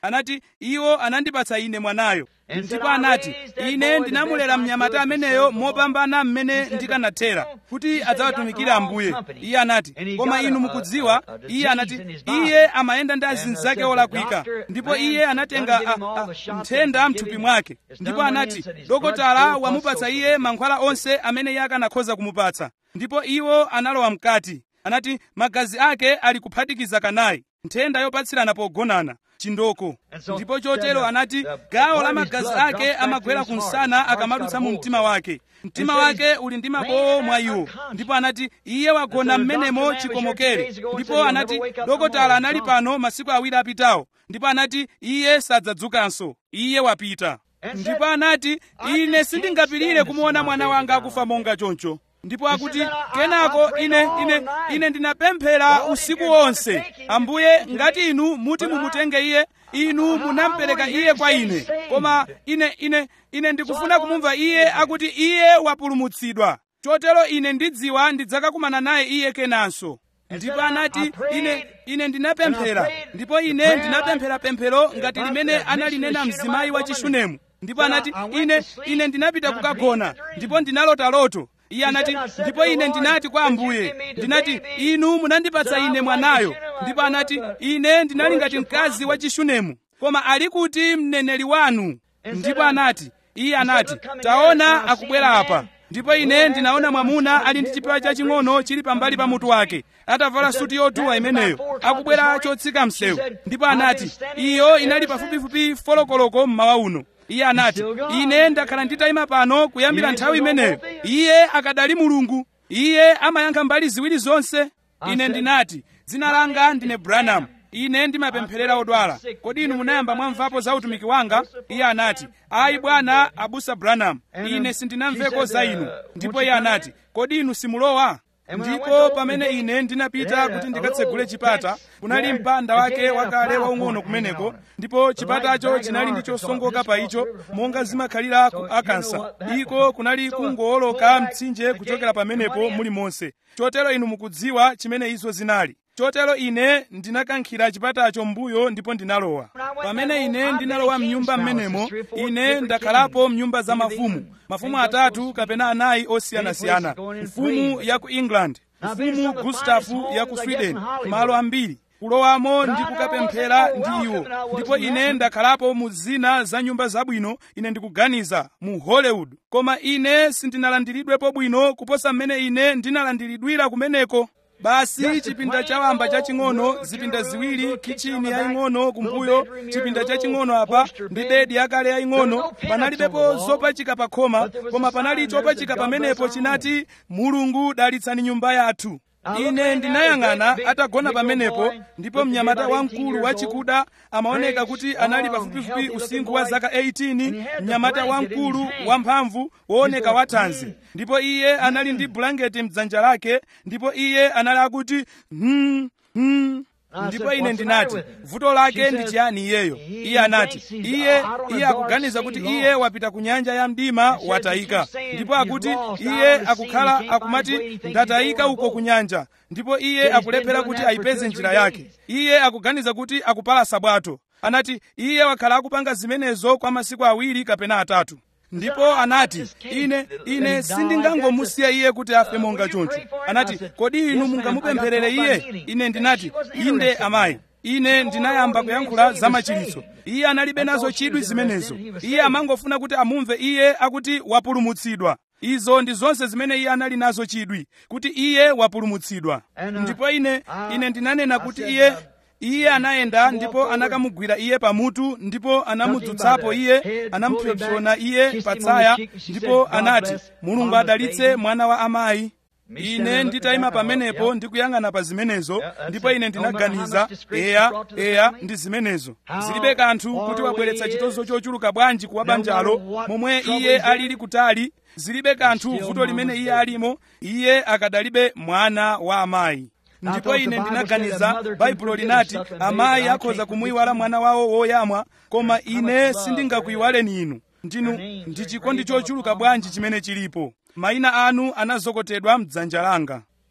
anati iwo anandipatsa ine mwanayo ndipo anati ine ndinamulera mnyamata ameneyo mopambana mmene ndikanathera kuti adzawatumikire ambuye iye anati koma inu mukudziwa iye anati iye amayenda ndi azinzake olakwika ndipo iye anatenga nthenda mthupi mwake ndipo anati dokotala wamupatsa iye mankhwala onse amene iye akanakhoza kumupatsa ndipo iwo analowa mkati anati magazi ake ali kuphatikiza kanayi nthenda yopatsirana pogonana chindoko ndipo chotero anati gawo la magazi ake amagwera kumsana akamadutsa mu mtima wake mtima wake uli ndi mabowo mwa iwo ndipo anati iye wagona mmenemo chikomokere ndipo anati dokotala anali pano masiku awiri apitawo ndipo anati iye sadzadzukanso iye wapita ndipo anati ine sindingapirire kumuona mwana wanga akufa monga choncho ndipo akuti kenako ine ine ine ndinapemphera usiku wonse ambuye ngati inu muti mumutenge iye inu munampereka iye kwa ine koma ine ine ine ndikufuna kumumva iye akuti iye wapulumutsidwa chotero ine ndidziwa ndidzakakumana naye iye kenanso ndipo anati ine ine ndinapemphera ndipo ine ndinapemphera pemphero ngati limene analinena mzimayi wa chishunemu ndipo anati ine ine ndinapita kukagona ndipo ndinalota loto iye anati ndipo ine ndinati kwa ambuye ndinati inu munandipatsa ine mwanayo ndipo anati ine ndinali ngati mkazi wa chishunemu koma ali kuti mneneri wanu ndipo anati iye anati taona akubwera apa ndipo ine ndinaona mwamuna ali ndi chipewa chaching'ono chili pambali pa mutu wake atavala suti yotuwa imeneyo akubwera chotsika msewu ndipo anati iyo inali pafupifupi folokoloko mmawa uno iye anati ine ndakhala nditayima pano kuyambira nthawi imeneyo iye akadali mulungu iye amayankha mbali ziwiri zonse ine ndinati dzina langa ndine branham ine ndimapempherera odwala kodi inu munayamba mwamvapo za utumiki wanga iye anati ayi bwana abusa branham ine sindinamveko za inu ndipo iye anati kodi inu simulowa ndipo pamene ine ndinapita kuti ndikatsegule chipata kunali mpanda wake wakale waung'ono kumeneko ndipo chipatacho chinali ndi chosongoka pa icho monga zimakhalira ku akansa iko kunali kungowoloka mtsinje kuchokera pamenepo muli monse chotero inu mukudziwa chimene izo zinali chotero ine ndinakankhira chipatacho mbuyo ndipo ndinalowa pamene ine ndinalowa mnyumba mmenemo ine ndakhalapo mnyumba za mafumu mafumu atatu kapena anayi osiyanasiyana mfumu ya ku england mfumu gustafu ya ku sweden malo ambiri kulowamo ndi kukapemphera ndi iwo ndipo ine ndakhalapo mu zina za nyumba zabwino ine ndikuganiza mu hollywood koma ine sindinalandiridwepo bwino kuposa mmene ine ndinalandiridwira kumeneko basi chipinda chawamba chaching'ono zipinda ziwiri kichini yaying'ono kumbuyo chipinda chaching'ono apa ndi bedi yakale yaying'ono panalibepo zopachika pa khoma koma panali chopachika pamenepo chinati mulungu dalitsani nyumba yathu ine ndinayang'ana atagona pamenepo ndipo mnyamata wamkulu wachikuda amaoneka kuti anali pafupifupi usinkhu wa zaka 18 mnyamata wamkulu wamphamvu wooneka wathanzi ndipo iye anali ndi bulangeti mdzanja lake ndipo iye anali akuti hmm, hmm. ndipo ine ndinati vuto lake ndi chiyani iyeyo iye anati iye iye akuganiza kuti iye wapita ku nyanja ya mdima watayika ndipo akuti iye akukhala akumati ndatayika uko ku nyanja ndipo iye akulephera kuti ayipeze njira yake iye akuganiza kuti akupalasa bwato anati iye wakhala akupanga zimenezo kwa masiku awiri kapena atatu ndipo anati ine ine sindingangomusiya iye kuti afe monga choncho anati kodi inu mungamupempherere iye ine ndinati inde amayi ine ndinayamba kuyankhula za machiritso iye analibe nazo chidwi zimenezo iye amangofuna kuti amumve iye akuti wapulumutsidwa izo ndi zonse zimene iye anali nazo chidwi kuti iye wapulumutsidwa ndipo ine ine ndinanena kuti iye iye anayenda ndipo anakamugwira iye pamutu ndipo anamudzutsapo iye anamupsompsona iye patsaya ndipo anati mulungu adalitse mwana wa amayi ine nditayima pamenepo ndikuyang'ana pa zimenezo ndipo ine ndinaganiza eya eya ndi zimenezo zilibe kanthu kuti wabweretsa chitozo chochuluka bwanji kuwa banjalo momwe iye alili kutali zilibe kanthu vuto limene iye alimo iye akadalibe mwana wa amayi ndipo ine ndinaganiza baibulo linati amayi akhoza kumuyiwala mwana wawo woyamwa koma ine sindingakuyiwaleni inu ndinu ndi chikondi chochuluka bwanji chimene chilipo mayina anu anazokotedwa mdzanja langa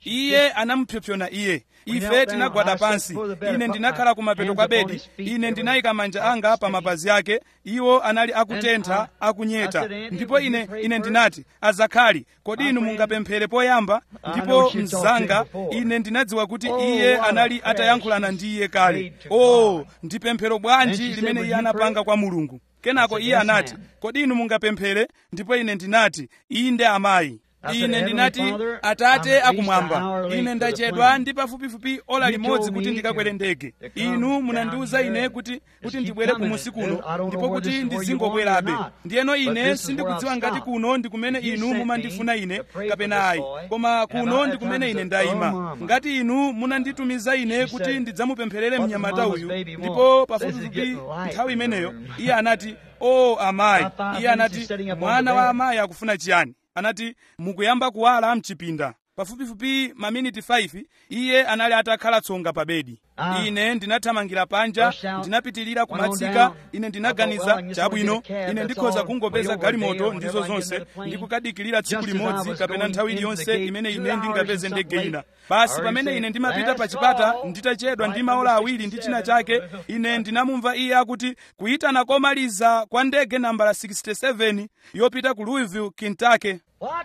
iye anamupsompsona iye ife tinagwada pansi ine ndinakhala kumapeto kwa bedi ine ndinayika manja anga pa mapazi ake iwo anali akutentha akunyeta ndipo ine ine ndinati azakhali kodi inu mungapemphere poyamba ndipo mzanga ine ndinadziwa kuti iye anali atayankhulana ndi iye kale o ndi pemphero bwanji limene iye anapanga kwa mulungu kenako iye anati kodi inu mungapemphere ndipo ine ndinati inde amayi ine ndinati atate akumwamba ine ndachedwa ndi pafupifupi ola limodzi kuti ndikakwere ndege inu munandiwuza ine kuti kuti ndibwere kumusi kuno ndipo kuti ndizingokwerabe ndiyeno ine sindikudziwa ngati kuno ndi kumene inu mumandifuna ine kapena ayi koma kuno ndi kumene ine ndayima ngati inu munanditumiza ine kuti ndidzamupempherere mnyamata uyu ndipo pafupifupi nthawi imeneyo iye anati o amayi iye anati mwana wa amayi akufuna chiyani anati mukuyamba kuwala mchipinda pafupifupi maminiti 5 iye anali atakhala tsonga pa bedi ine ndinathamangira panja ndinapitirira kumatsika ine ndinaganiza chabwino ine ndikhoza kungopeza galimoto ndizo zonse ndikukadikirira tsiku limodzi kapena nthawi iliyonse imene ine ndingapeze ndege ina basi pamene ine ndimapita pa chipata nditachedwa ndi maola awiri ndi china chake ine ndinamumva iye akuti kuyitana komaliza kwa ndege nambala 67 yopita ku louisville kentucky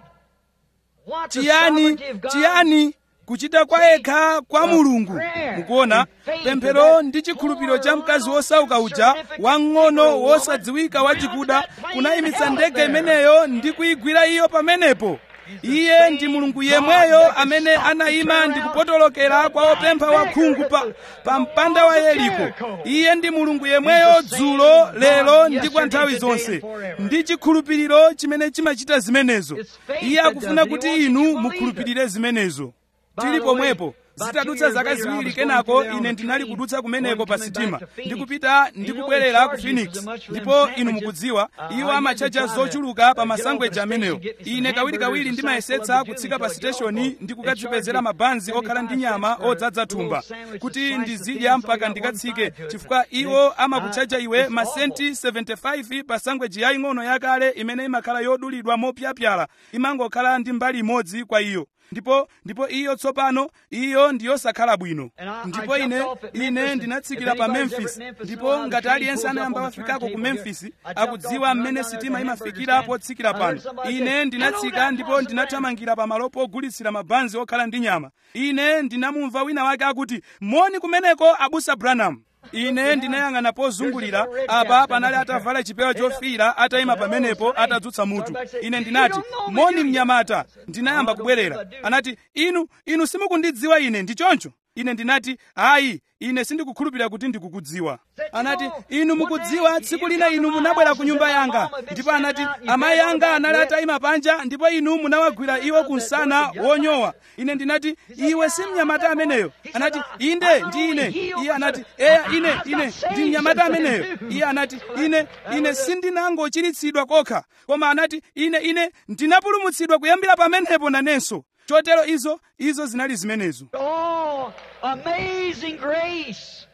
chiyani chiyani kuchita kwa yekha kwa mulungu mukuona pemphero ndi chikhulupiriro cha mkazi wosauka uja wang'ono wosadziwika wachikuda kunayimitsa ndege imeneyo ndi kuyigwira iyo pamenepo iye ndi mulungu yemweyo amene anayima ndi kupotolokera kwa opempha wakhungu pa, pa mpanda wa yeriko iye ndi mulungu yemweyo dzulo lero ndi kwa nthawi zonse ndi chikhulupiriro chimene chimachita zimenezo iye akufuna kuti inu mukhulupirire zimenezo tili pomwepo zitadutsa zaka ziwiri kenako ine ndinali kudutsa kumeneko pa sitima ndikupita ndikubwerera ku phoenix ndipo inu mukudziwa iwo amachacha zochuluka pa masangweja amenewo ine kawirikawiri ndimayesetsa kutsika pa siteshoni ndi kukadzipezera mabanzi okhala ndi nyama odzadza thumba kuti ndizidya mpaka ndikatsike chifukwa iwo amakuchacha iwe masenti 75 pa sangweji yaying'ono yakale imene imakhala yodulidwa mopyapyala imangokhala ndi mbali imodzi kwa iyo ndipo ndipo iyo tsopano iyo ndiyosakhala bwino ndipo ine ine ndinatsikira pa memphis ndipo ngati aliyense anayamba wafikako ku memphis akudziwa mmene sitima imafikira potsikira pano ine ndinatsika ndipo ndinathamangira pa malopo ogulitsira mabanzi okhala ndi nyama ine ndinamumva wina wake akuti moni kumeneko abusa branham ine ndinayang'ana pozungulira apa panali atavala chipewa chofiira atayima pamenepo atadzutsa mutu ine ndinati moni mnyamata ndinayamba kubwerera anati inu inu simukundidziwa ine ndi choncho ine ndinati ayi ine sindikukhulupirira kuti ndikukudziwa anati inu mukudziwa tsiku lina inu munabwera ku nyumba yanga ndipo anati amayi anga anali atayima panja ndipo inu munawagwira iwo kunsana wonyowa ine ndinati iwe si mnyamata ameneyo anati inde ndi ine iye anati eya ine ine ndi mnyamata ameneyo iye anati ine ine sindinangochiritsidwa kokha koma anati ine ine ndinapulumutsidwa kuyambira pamenepo nanenso chotero izo izo zinali zimenezo Oh, amazing grace.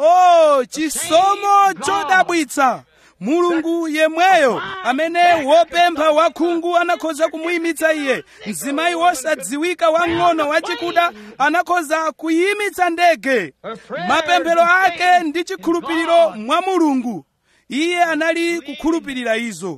oh chisomo chodabwitsa mulungu yemweyo amene wopempha wakhungu anakhoza kumuyimitsa iye mzimayi wosadziwika wang'ono wachikuda anakhoza kuyimitsa ndege mapemphero ake ndi chikhulupiriro mwa mulungu iye anali kukhulupirira izo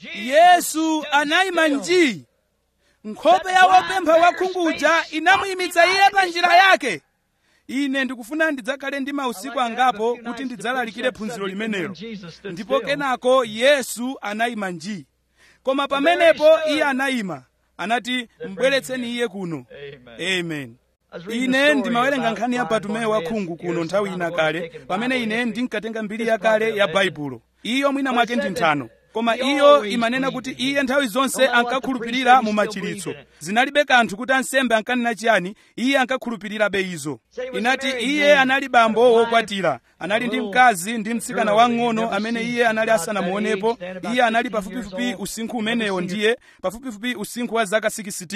yesu anayima njii nkhope ya wopempha wakhunguja inamuyimitsa iye pa njira yake ine ndikufuna ndidzakhale ndi mausiku angapo kuti ndidzalalikire phunziro limenelo ndipo kenako yesu anayima njii koma pamenepo iye anayima anati mbweretseni iye kuno amen ine ndimawerenga nkhani ya batumeyo wakhungu kuno nthawi ina kale pamene ine ndinkatenga mbiri yakale ya baibulo iyo mwina mwake ndi nthano koma iyo imanena kuti iye nthawi zonse ankakhulupirira mu machiritso zinalibe kanthu kuti ansembe ankanena chiyani iye ankakhulupirirabe izo inati iye anali bambo wokwatira anali ndi mkazi ndi mtsikana wang'ono amene iye anali asanamuonepo iye anali pafupifupi usinkhu umenewo ndiye pafupifupi usinkhu wa zaka 16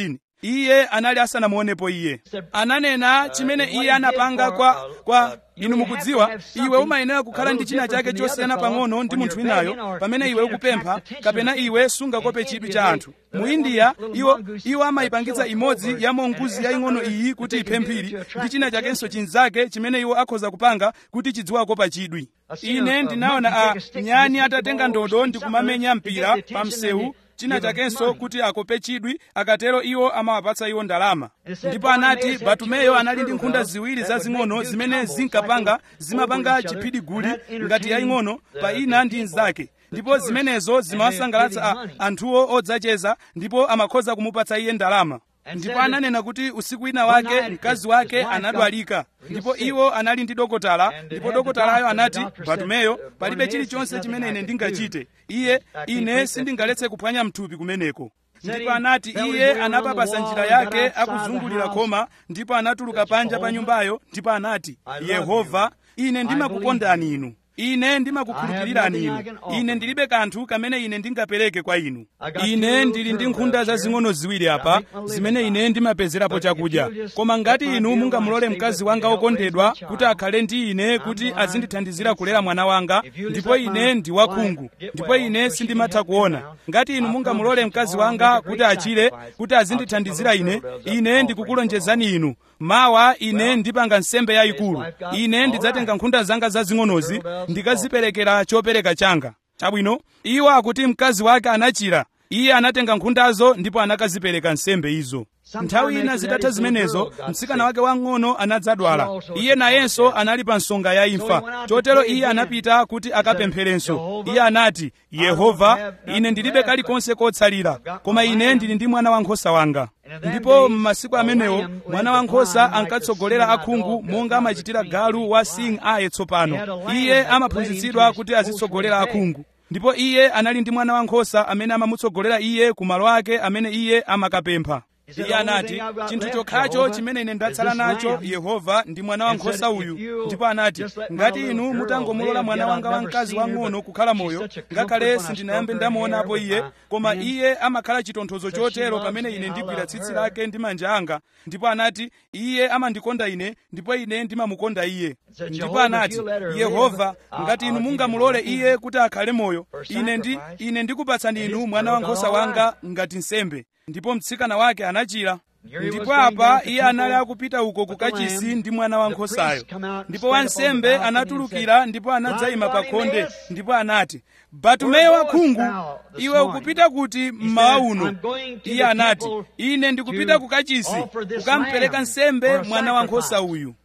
iye anali asanamuonepo iye ananena chimene iye anapanga kwa kwa inu mukudziwa iwe umayenera kukhala ndi china chake chosiyana pang'ono ndi munthu winayo pamene iwe ukupempha kapena iwe sungakope chidwi cha anthu mu india iwo iwo amayipangitsa imodzi ya monguzi yaying'ono iyi kuti iphe mphiri ndi china chakenso chinzake chimene iwo akhoza kupanga kuti chidziwakopa chidwi ine ndinaona a nyani atatenga ndodo ndi kumamenya mpira pa msewu china chakenso kuti akope chidwi akatero iwo amawapatsa iwo ndalama ndipo anati batumeyo anali ndi nkhunda ziwiri zazing'ono zimene zinkapanga zimapanga chiphidiguli ngati yaying'ono pa ina ndi nzake ndipo zimenezo zimawasangalatsa anthuwo odzacheza ndipo amakhoza kumupatsa iye ndalama ndipo ananena kuti usiku wina wake mkazi wake anadwalika ndipo iwo anali ndi dokotala ndipo dokotalayo anati batumeyo palibe chilichonse chimene ine ndingachite iye ine sindingaletse kuphwanya mthupi kumeneko ndipo anati iye anapapasa njira yake akuzungulira khoma ndipo anatuluka panja pa nyumbayo ndipo anati yehova ine ndimakukondani inu ine ndimakukhulupirirani inu ine ndilibe kanthu kamene ine ndingapereke kwa inu ine ndili ndi nkhunda zazing'ono ziwiri apa zimene ine ndimapezerapo chakudya koma ngati inu mungamulole mkazi wanga wokondedwa kuti akhale ndi ine kuti azindithandizira kulera mwana wanga ndipo ine ndi wakhungu ndipo ine sindimatha kuona ngati inu mungamulole mkazi wanga kuti achire kuti azindithandizira ine ine ndikukulonjezani inu mawa ine ndipanga nsembe yayikulu ine ndidzatenga nkhunda zanga zazing'onozi ndikaziperekera chopereka changa chabwino iwo akuti mkazi wake anachira iye anatenga nkhundazo ndipo anakazipereka nsembe izo nthawi ina zitatha zimenezo mtsikana wake wang'ono anadzadwala iye nayenso anali pa nsonga ya imfa chotero iye anapita kuti akapempherenso iye anati yehova ine ndilibe kalikonse kotsalira koma ine ndili ndi mwana wankhosa wanga ndipo m'masiku amenewo mwana wankhosa ankatsogolera akhungu monga amachitira galu wa sing aye tsopano iye amaphunzitsidwa kuti azitsogolera akhungu ndipo iye anali ndi mwana wankhosa amene amamutsogolera iye ku malo ake amene iye amakapempha iye anati chinthu chokhacho chimene ine ndatsala nacho yehova ndi mwana wankhosa uyu ndipo anati ngati inu mutangomulola mwana wanga wamkazi wang'ono kukhala moyo ngakhale sindinayambe ndamuonapo iye koma iye amakhala chitonthozo chotero pamene ine ndigwira tsitsi lake ndi manja anga ndipo anati iye amandikonda ine ndipo ine ndimamukonda iye ndipo anati yehova ngati inu mungamulole iye kuti akhale moyo ine ndi ine ndikupatsani inu mwana wankhosa wanga ngati nsembe ndipo mtsikana wake anachira ndipo apa iye anali akupita uko kukachisi ndi mwana wankhosayo ndipo wansembe anatulukira ndipo anadzayima pa khonde ndipo anati batumeyo wakhungu iwe ukupita kuti mmawa uno iye anati ine ndikupita kukachisi kukampereka nsembe mwana wankhosa uyu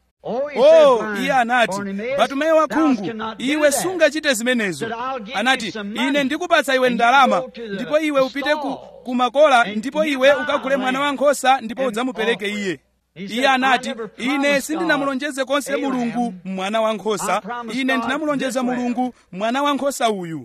oh iye anati batumeyo wakhungu iwe sungachite zimenezo anati ine ndikupatsa iwe ndalama ndipo iwe upite ku, kumakola ndipo iwe ukagule mwana wankhosa ndipo udzamupereke iye iye anati ine sindinamulonjeze konse mulungu mwana wankhosa ine ndinamulonjeza mulungu mwana wankhosa uyu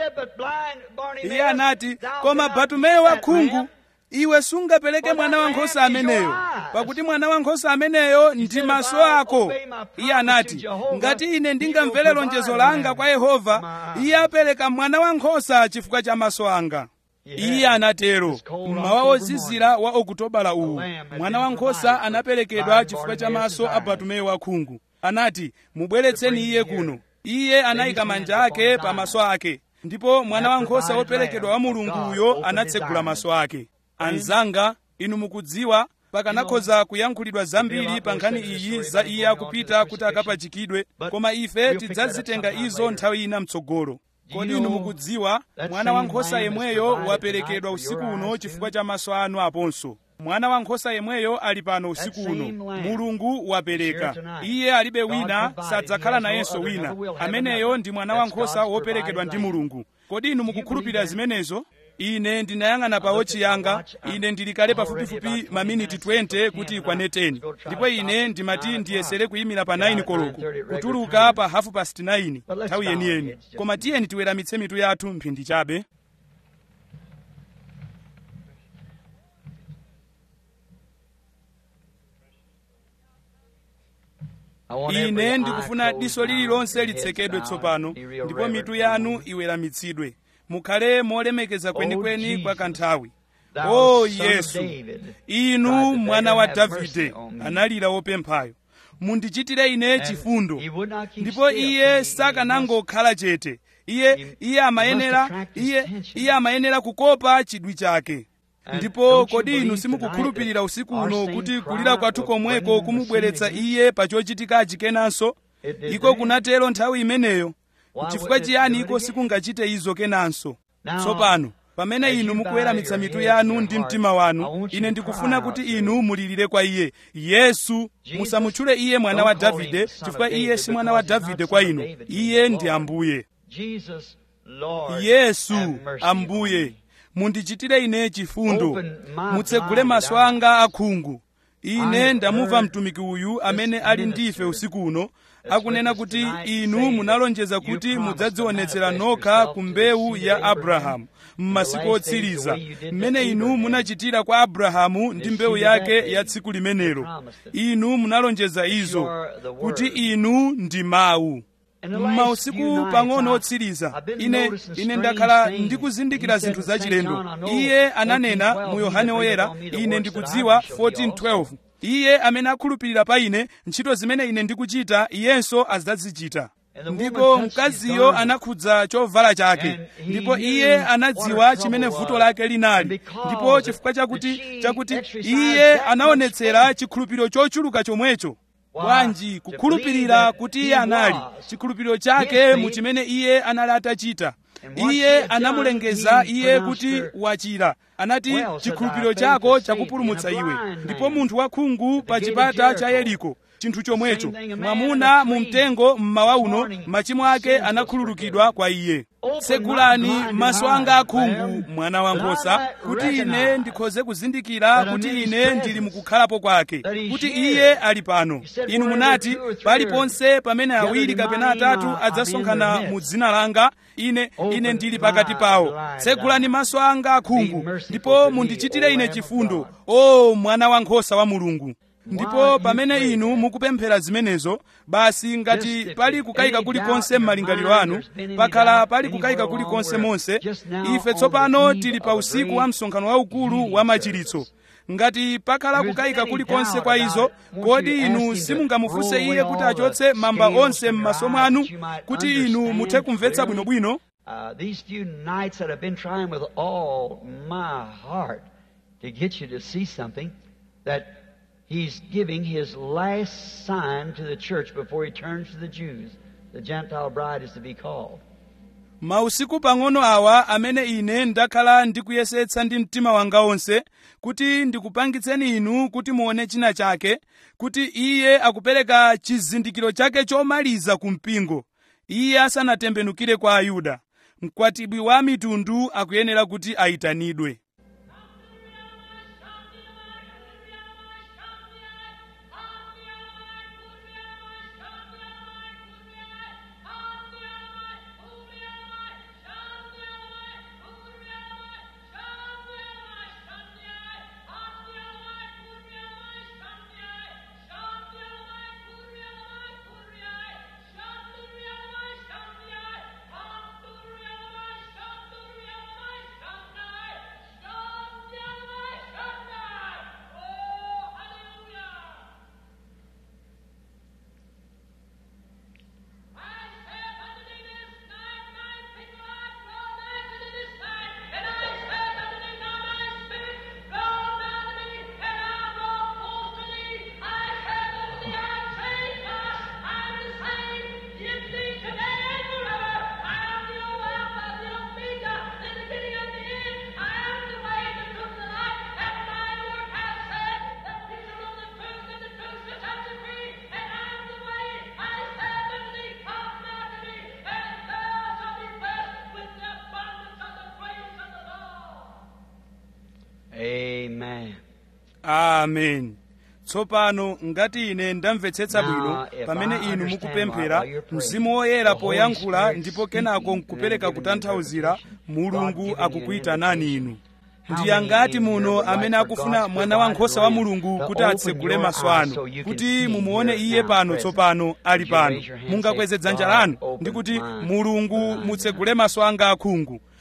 iye anati koma batumeyo wakhungu iwe sungapereke mwana wankhosa ameneyo pakuti mwana wankhosa ameneyo ndi maso ako iye anati ngati ine ndingamvere lonjezo langa kwa yehova iye apereka mwana wankhosa chifukwa cha maso anga iye anatero mmawa wozizira wa okutobala uwu mwana wankhosa anaperekedwa chifukwa cha maso a batumeyo wakhungu anati mubweretseni iye kuno iye anayika manja ake pa maso ake ndipo mwana wankhosa woperekedwa wa mulunguyo anatsegula maso ake anzanga inu mukudziwa pakanakhoza kuyankhulidwa zambiri pa nkhani iyi za iye akupita kuti akapachikidwe koma ife tidzazitenga izo nthawi ina mtsogolo kodi inu mukudziwa mwana wankhosa yemweyo waperekedwa usiku uno chifukwa cha maso anu aponso mwana wankhosa yemweyo ali pano usiku uno mulungu wapereka iye alibe wina sadzakhala nayenso wina ameneyo ndi mwana wankhosa woperekedwa ndi mulungu kodi inu mukukhulupirira zimenezo ine ndinayang'ana pa wochi yanga ine ndili kale pafupifupi maminiti 20 kuti ikwane 10 ndipo ine ndimati ndiyesere kuyimira pa 9 koloko kutuluka pa hafu past 9 nthawi yeniyeni koma tiyeni tiweramitse mitu yathu mphindi chabe ine ndikufuna diso lililonse litsekedwe tsopano ndipo mitu yanu iweramitsidwe mukhale molemekeza kwenikweni kwa kanthawi Thou o son of yesu David, inu cried the mwana beggar, wa have mercy davide on me. analira wopemphayo mundichitire ine And chifundo he would not keep ndipo still. He- iye he sakanangokhala chete iye He- iye amayenera he must attract his iye attention. iye amayenera kukopa chidwi chake And ndipo don't you kodi inu believe simukukhulupirira tonight usiku that uno our same kuti cry kulira kwathu will komweko bring him kumubweretsa to see iye pa chochitikachi kenanso It did iko then. kunatero nthawi imeneyo Why chifukwa wouldn't it chiyani do it iko again? sikungachite izo kenanso Now, tsopano pamene as inu you mukuweramitsa bow your mitu heads yanu and ndi your mtima hearts, I wanu want you ine to ndikufuna cry kuti out to inu mulirire kwa iye yesu Jesus, musamutchule iye mwana don't wa call him davide son of chifukwa iye David, si mwana wa because he's davide not kwa son of inu David, he's iye ndi Lord. ambuye Jesus, Lord, yesu have mercy on ambuye me. mundichitire ine chifundo Open my mutsegule blind maso eyes. anga akhungu I ine have ndamumva heard mtumiki uyu this amene ali minister ndife usiku uno that's akunena with us kuti tonight inu saying munalonjeza that you kuti promised mudzadzionetsera to manifest nokha yourself ku to the mbewu seed ya of Abraham abrahamu m'masiku in the last days the otsiriza way you did to mmene inu Abraham. munachitira kwa abrahamu ndi The mbewu seed of that yake day. ya tsiku limenelo You promised it. inu munalonjeza izo are the word. kuti inu ndi mawu In the last m'mausiku few nights, pang'ono I- otsiriza I've been ine noticing ine strange ndakhala things. ndikuzindikira He said zinthu in St. zachilendo John, I know iye ananena 14:12, mu he yohane that woyera believeth on me, the ine works that I ndikudziwa do shall he 14:12 also. iye amene akhulupirira pa ine ntchito zimene ine ndikuchita iyenso adzazichita And the ndipo woman touched his mkaziyo garment. anakhudza chovala chake And he ndipo knew iye what anadziwa her chimene trouble vuto was. lake linali And because ndipo chifukwa that chakuti she chakuti exercised iye that anaonetsera much chikhulupiriro chochuluka chomwecho Why? bwanji To kukhulupirira believe that kuti he iye anali was. chikhulupiriro His chake faith. mu chimene iye anali atachita And what she iye had done, anamulengeza he iye pronounced kuti her, wachira anati Well, said chikhulupiriro thy faith chako has saved chakupulumutsa thee, and a iwe blind ndipo man munthu wakhungu pa gate of chipata cha Jericho. yeriko chinthu chomwecho Same thing, a man mwamuna in a mu tree mtengo mmawa this uno morning, machimo ake sins was anakhululukidwa kwa iye Open tsegulani my blind maso eyes, anga akhungu ma'am, mwana that I wankhosa might kuti ine recognize ndikhoze kuzindikira that I'm kuti in his ine presence, ndili mukukhalapo kwake that he's kuti here. iye ali pano He said, inu wherever munati two or three paliponse pamene are awiri gathered in kapena my name, atatu I'll be in adzasonkhana their mu midst. dzina langa ine Open ine ndili my pakati pawo blind tsegulani eyes. maso anga akhungu Be merciful ndipo to me, mundichitire O ine Lamb of chifundo God. o mwana wankhosa wa mulungu While ndipo you pamene pray inu that, mukupemphera zimenezo basi ngati Just if pali there's kukayika any kulikonse doubt in m'malingaliro your anu mind, there's been any pakhala doubt pali kukayika anywhere kulikonse along monse where just now ife on tsopano the tili eve pa of a usiku great wa msonkhano waukulu meeting wa service. machiritso ngati pakhala If there's kukayika any kulikonse doubt kwa about izo it, won't kodi you ask inu him to simungamufunse roll iye away kuti all achotse the mamba scales onse from your m'maso eyes mwanu that you might kuti inu understand muthe kumvetsa clearly? bwinobwino Uh, these few nights that I've been trying with all my heart to get you to see something that He's giving His last sign to the church before He turns to the Jews. The Gentile bride is to be called. mausiku pang'ono awa amene ine ndakhala ndikuyesetsa ndi mtima wanga onse kuti ndikupangitseni inu kuti muone china chake kuti iye akupereka chizindikiro chake chomaliza ku mpingo iye asanatembenukire kwa ayuda mkwatibwi wa mitundu akuyenera kuti ayitanidwe Amen. amen tsopano ngati ine ndamvetsetsa Now, bwino if pamene I inu understand mukupemphera while you're praying, mzimu woyera the Holy poyankhula Spirit ndipo kenako speaking nkupereka and giving kutanthauzira interpretation, God mulungu giving you an akukuyitanani invitation. inu How ndi many angati in muno here would amene like for akufuna God to mwana provide wankhosa wa lamp mulungu to kuti open atsegule your maso eyes anu so you can kuti see mumuone here iye now pano present? tsopano ali Would you pano raise your hand and mungakweze say, dzanja God, lanu open ndi kuti my mulungu blind mutsegule maso anga akhungu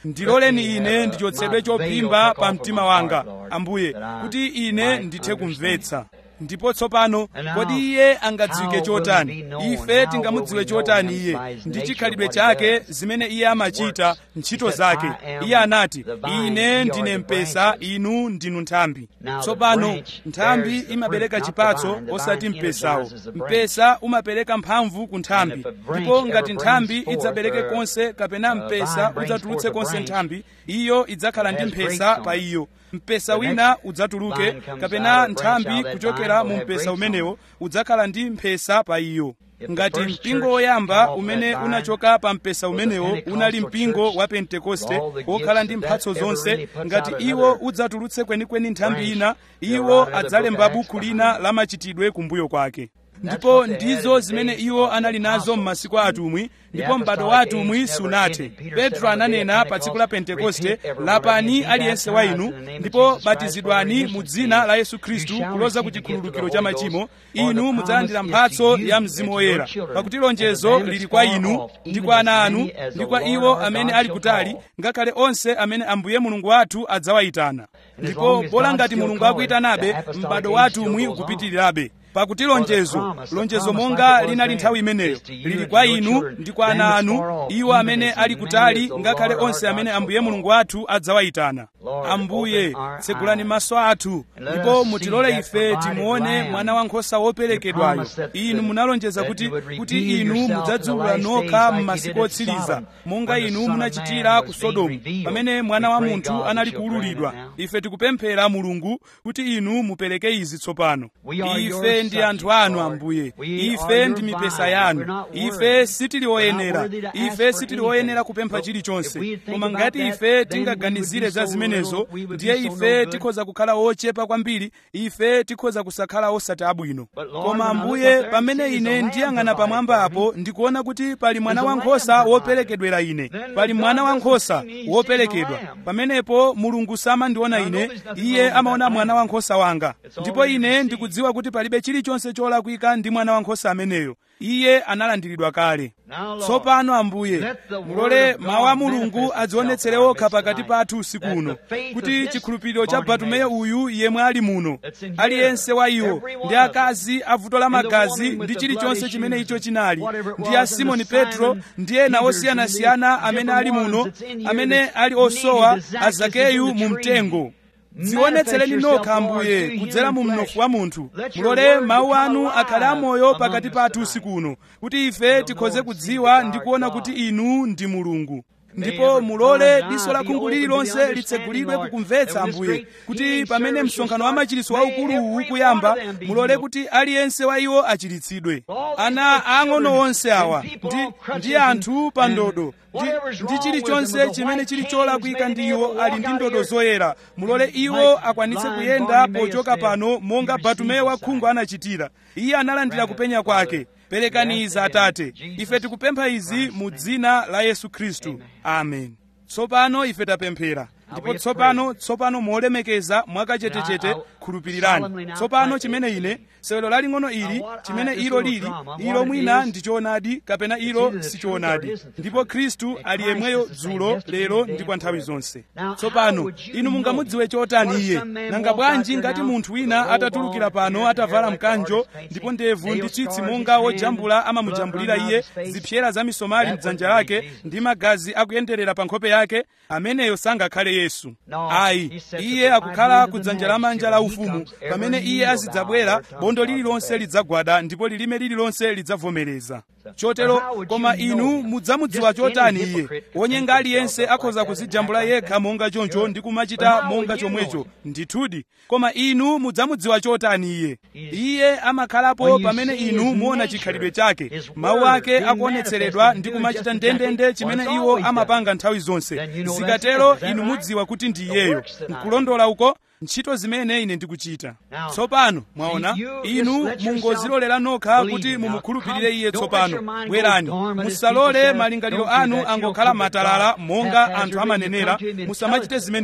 ndiloleni ine ndichotsedwe chophimba pa mtima wanga ambuye kuti ine ndithe kumvetsa ndipo tsopano kodi iye angadziwike chotani ife tingamudziwe chotani iye ndi chikhalidwe chake zimene iye amachita ntchito zake iye anati ine ndine mpesa inu ndinu nthambi tsopano nthambi imabereka chipatso osati mpesawo mpesa umapereka mphamvu ku nthambi ndipo ngati nthambi idzabereke konse kapena mpesa udzatulutse konse nthambi iyo idzakhala ndi mphesa pa iyo mpesa wina udzatuluke kapena nthambi kuchokera mu mpesa umenewo udzakhala ndi mphesa pa iyo ngati mpingo woyamba umene unachoka pa mpesa umenewo unali mpingo wa pentekoste wokhala ndi mphatso zonse ngati iwo udzatulutse kwenikweni nthambi ina iwo adzalemba buku lina la machitidwe kumbuyo kwake ndipo ndizo zimene iwo anali nazo m'masiku a atumwi ndipo m'bado wa atumwi sunathe petro ananena pa tsiku la pentekoste lapani aliyense wa inu ndipo batizidwani mu dzina la yesu khristu kuloza ku chikhululukiro cha machimo inu mudzalandira mphatso ya mzimu woyera pakuti lonjezo lili kwa inu ndi kwa ana anu ndi kwa iwo amene ali kutali ngakhale onse amene ambuye mulungu wathu adzawayitana ndipo bola ngati mulungu akuyitanabe m'bado wa atumwi ukupitirirabe pakuti lonjezo lonjezo monga linali nthawi imeneyo lili kwa inu ndi kwa ana anu iwo amene ali kutali ngakhale onse amene ambuye mulungu wathu adzawayitana ambuye tsegulani maso athu ndipo mutilole ife timuone mwana wankhosa woperekedwayo inu munalonjeza kuti kuti inu mudzadziwula nokha m'masiku otsiriza monga inu munachitira ku sodomu pamene mwana wa munthu anali kuwululidwa ife tikupemphera mulungu kuti inu mupereke izi tsopano ife ndi anthu anu ambuye ife ndi mipesa yanu ife sitili oyenera ife sitili oyenera kupempha chilichonse koma ngati ife tingaganizire za zimenezo ndiye ife tikhoza kukhala ochepa kwambiri ife tikhoza kusakhala osati abwino koma ambuye pamene ine ndiyang'ana pamwamba apo ndikuona kuti pali mwana wankhosa woperekedwera ine pali mwana wankhosa woperekedwa pamenepo mulungu samandiona ine iye amaona mwana wankhosa wanga ndipo ine ndikudziwa kuti palibe chilichonse cholakwika ndi mwana wankhosa ameneyo iye analandiridwa kale tsopano ambuye mulole mawu a mulungu adzionetsere okha pakati pathu usiku uno kuti chikhulupiriro cha batumeyo uyu yemwe ali muno aliyense wa iwo ndi akazi avuto la magazi ndi chilichonse chimene icho chinali ndi a simoni petro ndi ena osiyanasiyana amene ali muno amene ali osowa a zakeyu mu mtengo dzionetsereni nokha ambuye kudzera mu mnofu wa munthu mulole mawu anu akhale amoyo pakati pathu usiku uno kuti ife tikhoze kudziwa ndi kuona kuti inu ndi mulungu ndipo mulole diso la khungu lililonse litsegulidwe kukumvetsa ambuye kuti pamene msonkhano wa machiritso waukuluwu ukuyamba mulole kuti aliyense wa iwo achiritsidwe ana ang'ono onse awa ndi, ndi anthu pa ndodo ndi, ndi chilichonse chimene chili cholakwika ndi iwo ali ndi ndodo zoyera mulole iwo akwanitse kuyenda pochoka pano monga batumeyo wa khungu anachitira iye analandira kupenya kwake perekani izi atate ife tikupempha izi mu dzina la yesu khristu amen tsopano ife tapemphera ndipo tsopano tsopano molemekeza mwakachetechete khulupirirani tsopano chimene ine sewelo laling'ono ili chimene ilo lili ilo mwina ndi choonadi kapena ilo si choonadi ndipo khristu ali yemweyo dzulo lero ndi kwa nthawi zonse tsopano inu mungamudziwe chotani iye nanga bwanji ngati munthu wina atatulukira pano atavala mkanjo ndipo ndevu ndi tsitsi monga wojambula amamujambulira iye zipyera za misomali mdzanja lake ndi magazi akuyenderera pa nkhope yake ameneyo sangakhale yesu ayi iye akukhala ku dzanja lamanja la ufumu pamene iye azidzabwera bondo lililonse lidzagwada ndipo lilime lililonse lidzavomereza chotero koma inu mudzamudziwa chotani iye wonyenga aliyense akhoza kuzijambula yekha monga choncho ndi kumachita monga chomwecho ndithudi koma inu mudzamudziwa chotani iye iye amakhalapo pamene inu muona chikhalidwe chake mawu ake akuonetseredwa ndi kumachita ndendende chimene iwo amapanga nthawi zonse zikatero inu mudziwa kuti ndi iyeyo nkulondola uko ntchito zimene ine ndikuchita tsopano mwaona inu mungozilolera nokha kuti mumukhulupirire iye tsopano bwerani musalole malingaliro anu angokhala matalala monga anthu amanenera musamachite zimenezo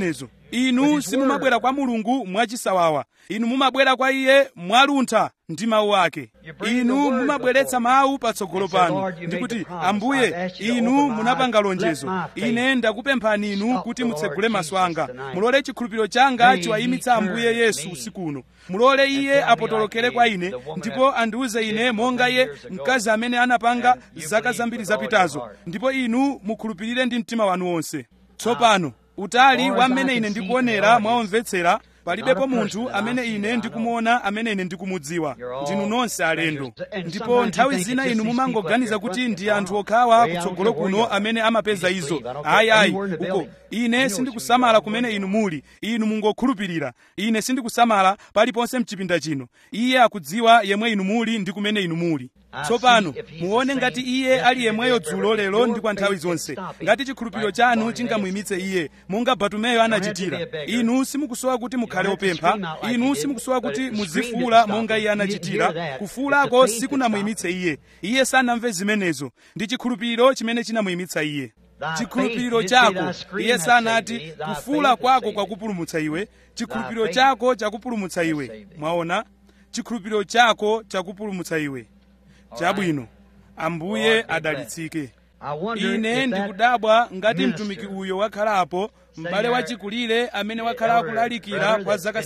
inu simumabwera kwa mulungu mwachisawawa inu mumabwera kwa iye mwaluntha ndi mawu ake inu mumabweretsa mawu patsogolo panu ndikuti ambuye inu munapanga lonjezo ine ndakupemphani inu kuti mutsegule maso anga mulole chikhulupiriro changa chiwayimitsa ambuye yesu usiku uno mulole iye apotolokere kwa ine ndipo andiuze ine monga iye mkazi amene anapanga zaka zambiri zapitazo ndipo inu mukhulupirire ndi mtima wanu wonse tsopano utali wa mmene ine ndikuonera mwaomvetsera palibepo munthu amene ine ndikumuona amene ine ndikumudziwa ndinu nonse alendo ndipo nthawi zina inu mumangoganiza kuti ndi anthu okhawa kutsogolo kuno amene amapeza izo ayi ayi uko ine sindikusamala kumene inu muli inu mungokhulupirira ine sindikusamala paliponse mchipinda chino iye akudziwa yemwe inu muli ndi kumene inu muli tsopano muone ngati iye ali yemweyo dzulo lero ndi kwa nthawi zonse ngati chikhulupiriro chanu chingamuyimitse iye monga batumeyo anachitira inu simukusowa kuti mukhale opempha inu simukusowa kuti muzifuula monga iye anachitira kufuulako sikunamuyimitse iye iye sanamve zimenezo ndi chikhulupiriro chimene chinamuyimitsa iye chikhulupiriro chako iye sanati kufuula kwako kwakupulumutsa iwe chikhulupiriro chako chakupulumutsa iwe mwaona chikhulupiriro chako chakupulumutsa iwe chabwino ambuye adalitsike ine ndikudabwa ngati mtumiki uyo wakhalapo m'bale wachikulire amene wakhala akulalikira kwa zaka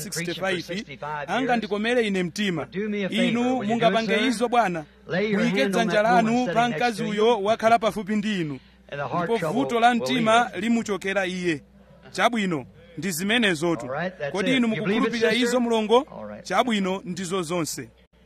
65 angandikomere ine mtima inu mungapange izo bwana muyike dzanja lanu pa mkazi uyo wakhala pafupi ndi inu ndipo vuto la mtima limuchokera iye chabwino ndi zimenezotu kodi inu mukukhulupirira izo mulongo chabwino ndizo zonse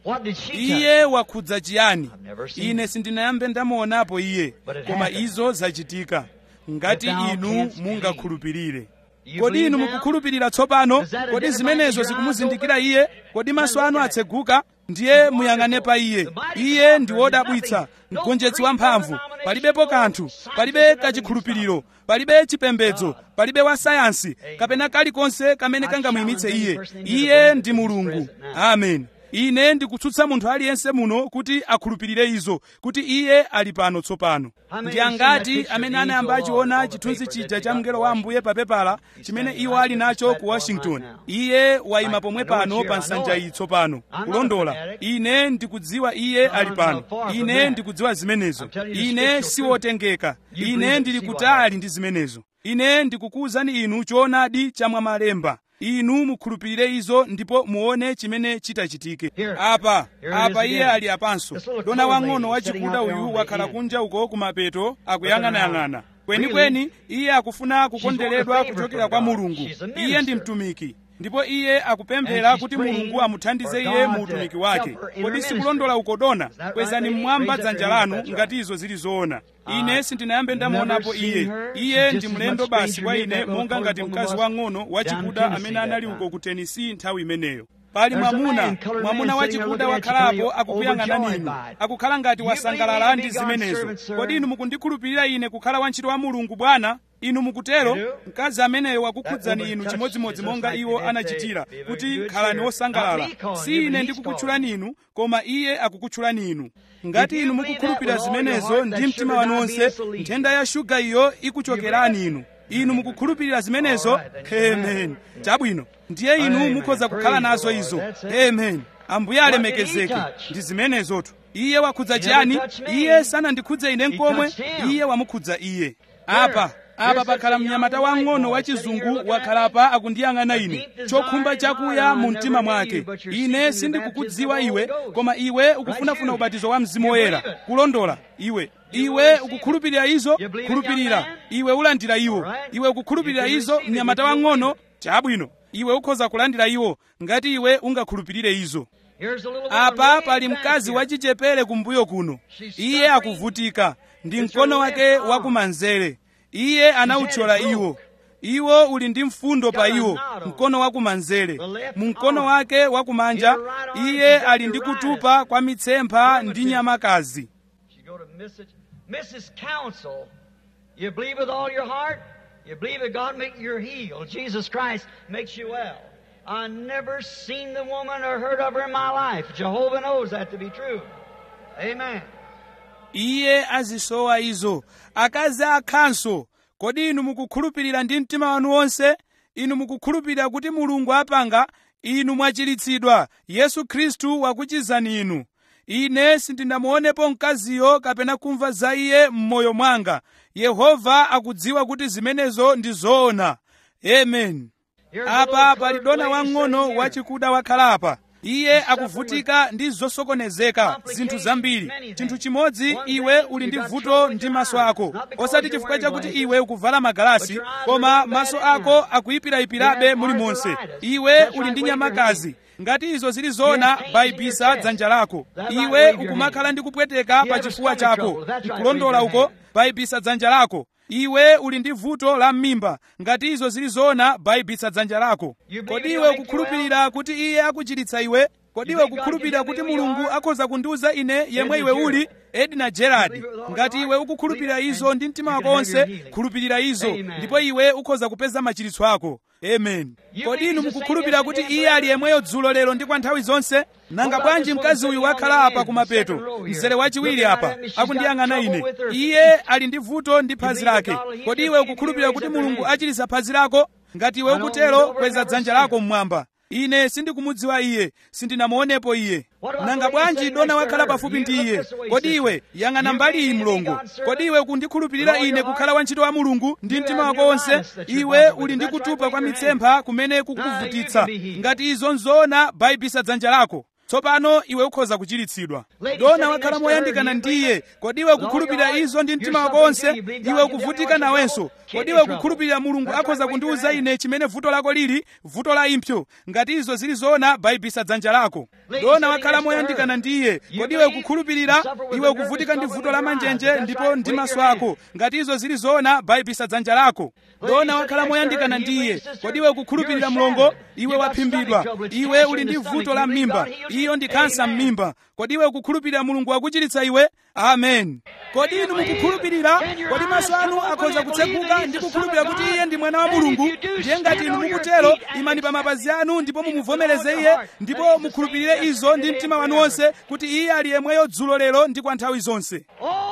iye wakhudza chiyani ine sindinayambe ndamuonapo iye koma izo zachitika ngati inu mungakhulupirire kodi inu mukukhulupirira tsopano kodi zimenezo zikumuzindikira iye kodi maso anu atseguka ndiye muyang'ane pa iye iye ndi wodabwitsa mgonjetsi wamphamvu palibepo kanthu palibe kachikhulupiriro palibe chipembedzo palibe wa sayansi kapena kalikonse kamene kangamuyimitse iye iye ndi mulungu amen ine ndikutsutsa munthu aliyense muno kuti akhulupirire izo kuti iye ali pano tsopano ndi angati amene anayamba achiona chithunzi chija cha mngelo wa ambuye pa pepala chimene iwo ali nacho ku washington iye wayima pomwe pano pa nsanja iyi tsopano kulondola ine ndikudziwa iye ali pano ine ndikudziwa zimenezo ine siwotengeka ine ndili kutali ndi zimenezo ine ndikukuwuzani inu choonadi chamwamalemba inu mukhulupirire izo ndipo muone chimene chitachitike apa apa iye ali apanso dona wang'ono wachikuda uyu wakhala kunja uko kumapeto akuyang'anayang'ana kwenikweni iye akufuna kukonderedwa kuchokera kwa mulungu iye ndi mtumiki ndipo iye akupemphera kuti mulungu amuthandize iye mu utumiki wake kodi sikulondola uko dona kwezani mmwamba dzanja lanu ngati izo zili zoona ine sindinayambe ndamuonapo iye iye ndi mlendo basi kwa ine monga ngati mkazi wang'ono wachikuda amene anali uko ku tennessee nthawi imeneyo pali mwamuna mwamuna wachikuda wakhalapo akukuyang'anani inu akukhala ngati wasangalala ndi zimenezo kodi inu mukundikhulupirira ine kukhala wantchito wa mulungu bwana inu mukutero mkazi ameneyo wakukhudzani inu chimodzimodzi monga iwo anachitira kuti khalani wosangalala si ine ndikukutchulani inu koma iye akukutchulani inu ngati inu mukukhulupirira zimenezo ndi mtima wanu wonse nthenda ya shuga iyo ikuchokerani inu inu mukukhulupirira zimenezo amen chabwino ndiye inu mukhoza kukhala nazo izo amen ambuye alemekezeke ndi zimenezotu iye wakhudza chiyani iye sanandikhudze ine nkomwe iye wamukhudza iye apa apa pakhala mnyamata wang'ono wachizungu wakhalapa akundiyang'ana ine chokhumba chakuya mu mtima mwake ine sindikukudziwa iwe koma iwe ukufunafuna ubatizo wa mzimu woyera kulondola iwe iwe ukukhulupirira izo khulupirira iwe ulandira iwo iwe ukukhulupirira izo mnyamata wang'ono chabwino iwe ukhoza kulandira iwo ngati iwe ungakhulupirire izo apa pali mkazi wachichepere kumbuyo kuno iye akuvutika ndi mkono wake wakumanzere iye anauthyola iwo iwo uli ndi mfundo pa iwo mkono wakumanzere mu mkono wake wakumanja iye ali ndi kutupa kwa mitsempha ndi nyamakazi Mrs. Counsel, you believe with all your heart? You believe that God make you healed. Jesus Christ makes you well. I never seen the woman or heard of her in my life. Jehovah knows that to be true. Amen. iye azisowa izo akazi akhanso kodi inu mukukhulupirira ndi mtima wanu wonse inu mukukhulupirira kuti mulungu apanga inu mwachiritsidwa yesu khristu wakuchizani inu ine sindinamuonepo mkaziyo kapena kumva za iye m'moyo mwanga yehova akudziwa kuti zimenezo ndi zoona amen apa pali dona wang'ono wachikuda wakhala apa iye akuvutika ndi zosokonezeka zinthu zambiri chinthu chimodzi iwe uli ndi vuto ndi maso ako osati chifukwa chakuti iwe ukuvala magalasi koma maso ako akuyipirayipirabe mulimonse iwe uli ndi nyamakazi ngati izo zili zona bayibisa dzanja lako iwe ukumakhala ndi kupweteka pa chifuwa chako nkulondola uko bayibisa dzanja lako iwe uli ndi vuto la m'mimba ngati izo zili zona bayibisa dzanja lako kodi iwe ukukhulupirira kuti iye akuchiritsa iwe kodi iwe ukukhulupirira kuti mulungu akhoza kundiuza ine yemwe iwe uli edna gerard ngati iwe ukukhulupirira izo ndi mtima wako wonse khulupirira izo ndipo iwe ukhoza kupeza machiritso ako amen kodi inu mukukhulupirira kuti iye ali yemweyo dzulo lero ndi kwa nthawi zonse nanga bwanji mkazi uyu wakhala apa kumapeto mzere wachiwiri apa akundiyang'ana ine iye ali ndi vuto ndi phazi lake kodi iwe ukukhulupirira kuti mulungu achiritsa phazi lako ngati iwe ukutero kweza dzanja lako mmwamba ine sindikumudziwa iye sindinamuonepo iye nanga bwanji dona wakhala pafupi ndi iye kodi iwe yang'ana mbali iyi mlongo kodi iwe kundikhulupirira ine kukhala wantchito wa mulungu ndi mtima wako wonse iwe uli ndi kutupa kwa mitsempha kumene kukuvutitsa ngati izo nzoona bayibisa dzanja lako tsopano iwe ukhoza kuchiritsidwa dona wakhala moyandikana ndiye kodi iwe ukukhulupirira izo ndi mtima wako wonse iwe ukuvutika nawenso kodi iwe ukukhulupirira mulungu akhoza kundiuza ine chimene vuto lako lili vuto la impsyo ngati izo zili zoona bayibisa dzanja lako dona wakhala moyandikana ndiye kodi iwe ukukhulupirira iwe ukuvutika ndi vuto la manjenje ndipo ndi maso ako ngati izo zili zoona bayibisa dzanja lako dona wakhala moyandikana ndiye kodi iwe ukukhulupirira mlongo iwe waphimbidwa iwe uli ndi vuto la m'mimba iyo ndi kansa m'mimba kodi iwe ukukhulupirira mulungu wakuchiritsa iwe amen kodi inu mukukhulupirira kodi maso anu akhoza kutseguka ndi kukhulupirira kuti iye ndi mwana wa mulungu ndiye ngati inu mukutero imani pa mapazi anu ndipo mumuvomereze iye ndipo mukhulupirire izo ndi mtima wanu wonse kuti iye ali yemweyo dzulo lero ndi kwa nthawi zonse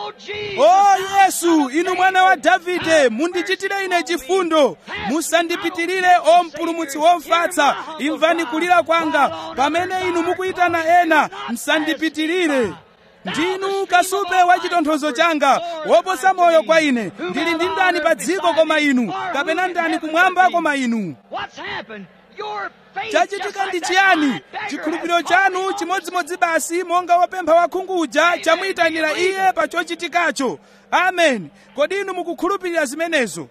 o yesu inu mwana wa davide mundichitire ine chifundo musandipitirire o mpulumutsi womfatsa imvani kulira kwanga pamene inu mukuyitana ena musandipitirire ndinu kasupe wa chitonthozo changa woposa moyo kwa ine ndili ndi ndani pa dziko koma inu kapena ndani kumwamba koma inu chachitika ndi chiyani chikhulupiriro chanu chimodzimodzi basi monga wopempha wakhungu uja chamuyitanira iye pa chochitikacho amen kodi inu mukukhulupirira zimenezo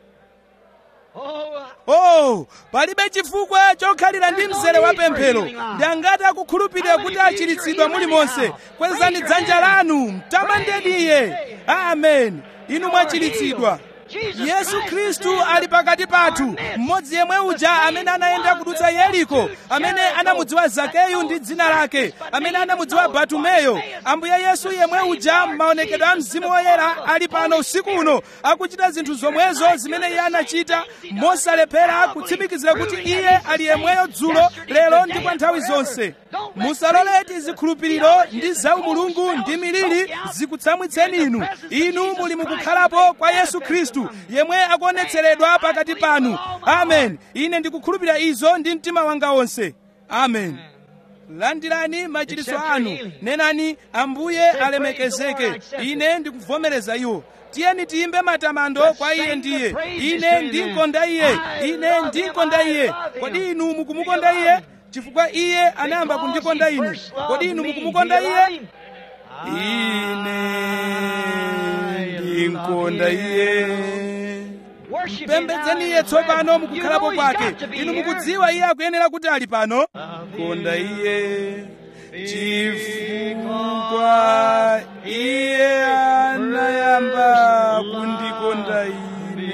oh palibe chifukwa chokhalira ndi mzere wa pemphero ndi angati akukhulupirira kuti achiritsidwa mulimonse kwezani dzanja lanu mtamandeni iye amen inu mwachiritsidwa yesu khristu ali pakati pathu mmodzi yemwe uja amene anayenda kudutsa yeriko amene anamudziwa zakeyu ndi dzina lake amene anamudziwa batumeyo ambuye yesu yemwe uja m'maonekedwe a mzimu woyera ali pano usiku uno akuchita zinthu zomwezo zimene iye anachita mosalephera kutsimikizira kuti iye ali yemweyo dzulo lero ndi kwa nthawi zonse musaloleti zikhulupiriro ndi zaumulungu ndi miliri zikutsamwitseni inu inu muli mukukhalapo kwa yesu khristu yemwe akuonetseredwa pakati panu amen ine ndikukhulupirira izo ndi mtima wanga wonse amen landirani machiritso anu nenani ambuye alemekezeke ine ndikuvomereza iwo tiyeni tiyimbe matamando kwa iye ndiye ine ndinkonda iye ine ndinkonda iye kodi inu mukumukonda iye chifukwa iye anayamba kundikonda ine kodi inu mukumukonda iye ine ndinkonda iye mpembedzeni iye tsopano mukukhalapo kwake inu mukudziwa iye akuyenera kuti ali pano konda iye chifukwa iye anayamba kundikonda ine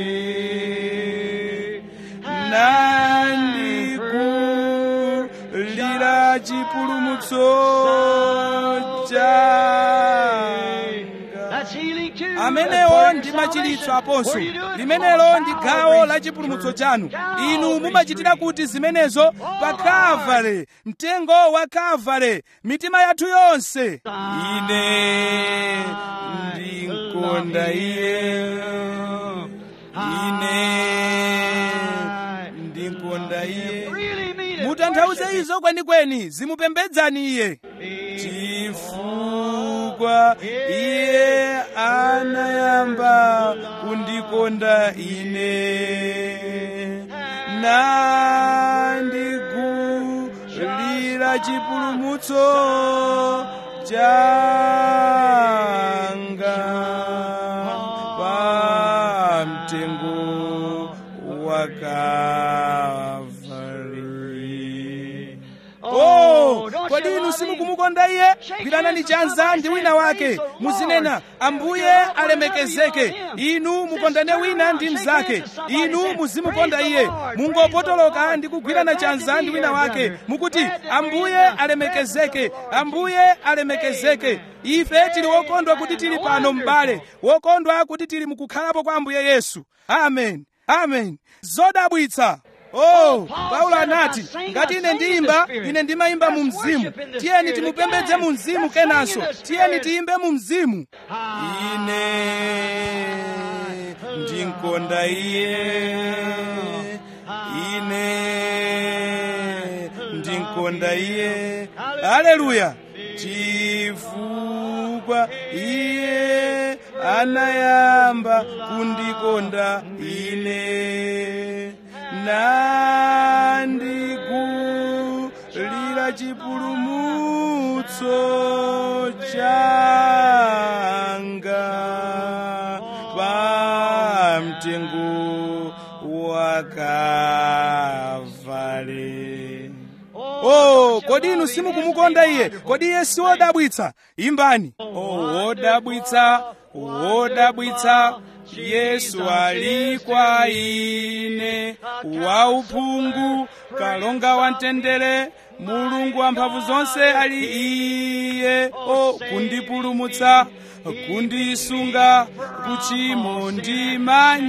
nandikulira chipulumutso changa amenewo ndi machiritso aponso limenelo ndi gawo la chipulumutso chanu inu mumachitira kuti zimenezo pa kavale mtengo wa kavale mitima yathu yonse ine ndinkonda iye ine ndinkonda mukonde izo kwenikweni zimupembedzani iye chifukwa iye anayamba kundikonda ine nandigulira chipulumutso changa pa mtengo wa Kalvari. Oh, kodi inu simukumukonda iye gwiranani chanza ndi wina wake muzinena ambuye alemekezeke inu mukondane wina ndi mnzake inu muzimukonda iye mungopotoloka ndi kugwirana chanza ndi wina wake mukuti ambuye alemekezeke ambuye alemekezeke ife tili wokondwa kuti tili pano m'bale wokondwa kuti tili mukukhalapo kwa ambuye yesu amen amen zodabwitsa Oh, Paulo anati ngati ine ndiyimba ine ndimayimba mu mzimu tiyeni timupembedze mu mzimu kenanso tiyeni tiyimbe mu mzimu ine ndinkonda iye ine ndinkonda iye haleluya chifukwa iye anayamba kundikonda ine nandigulira chipulumutso changa pa mtengo wa Kalvari. Oh, kodi inu simukumukonda iye kodi iye si wodabwitsa imbani oh, wodabwitsa wodabwitsa yesu ali kwa ine wauphungu kalonga wa mtendere mulungu wamphamvu zonse ali iye o kundipulumutsa kundisunga kuchimo ndi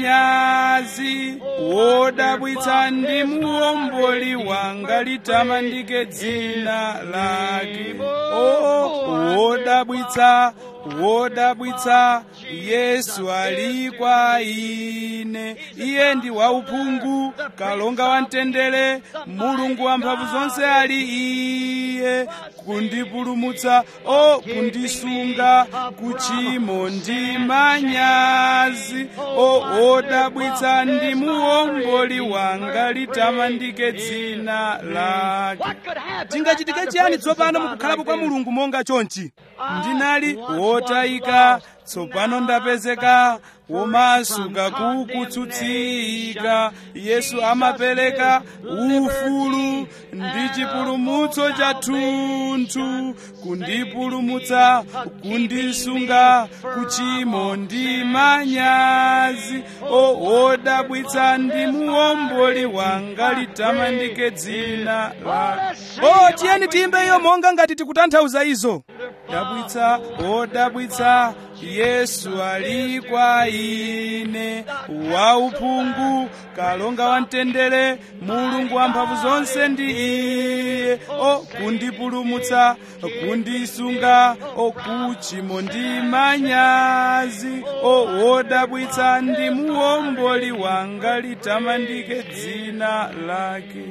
manyazi wodabwitsa ndi muomboli wanga litamandike dzina lake o wodabwitsa wodabwitsa yesu ali kwa ine iye ndi wauphungu kalonga wa mtendere mulungu wamphamvu zonse ali iye kundipulumutsa o kundisunga kuchimo ndi manyazi o wodabwitsa ndi muomboli wanga litamandike dzina lake tingachitike chiyani tsopano mukukhalapo kwa mulungu monga chonchi ndinali wotayika tsopano ndapezeka womasuka kukutsutsika yesu amapereka ufulu ndi chipulumutso chathunthu kundipulumutsa kundisunga kuchimo ndi manyazi o wodabwitsa ndi muomboli wanga litamandike dzina la o tiyeni tiyimbe iyo monga ngati tikutanthauza izo dabwitsa wodabwitsa yesu ali kwa ine wauphungu kalonga wa mtendere mulungu wamphamvu zonse ndi iye o kundipulumutsa kundisunga o kuchimo ndi manyazi o wodabwitsa ndi muomboli wanga litamandike dzina lake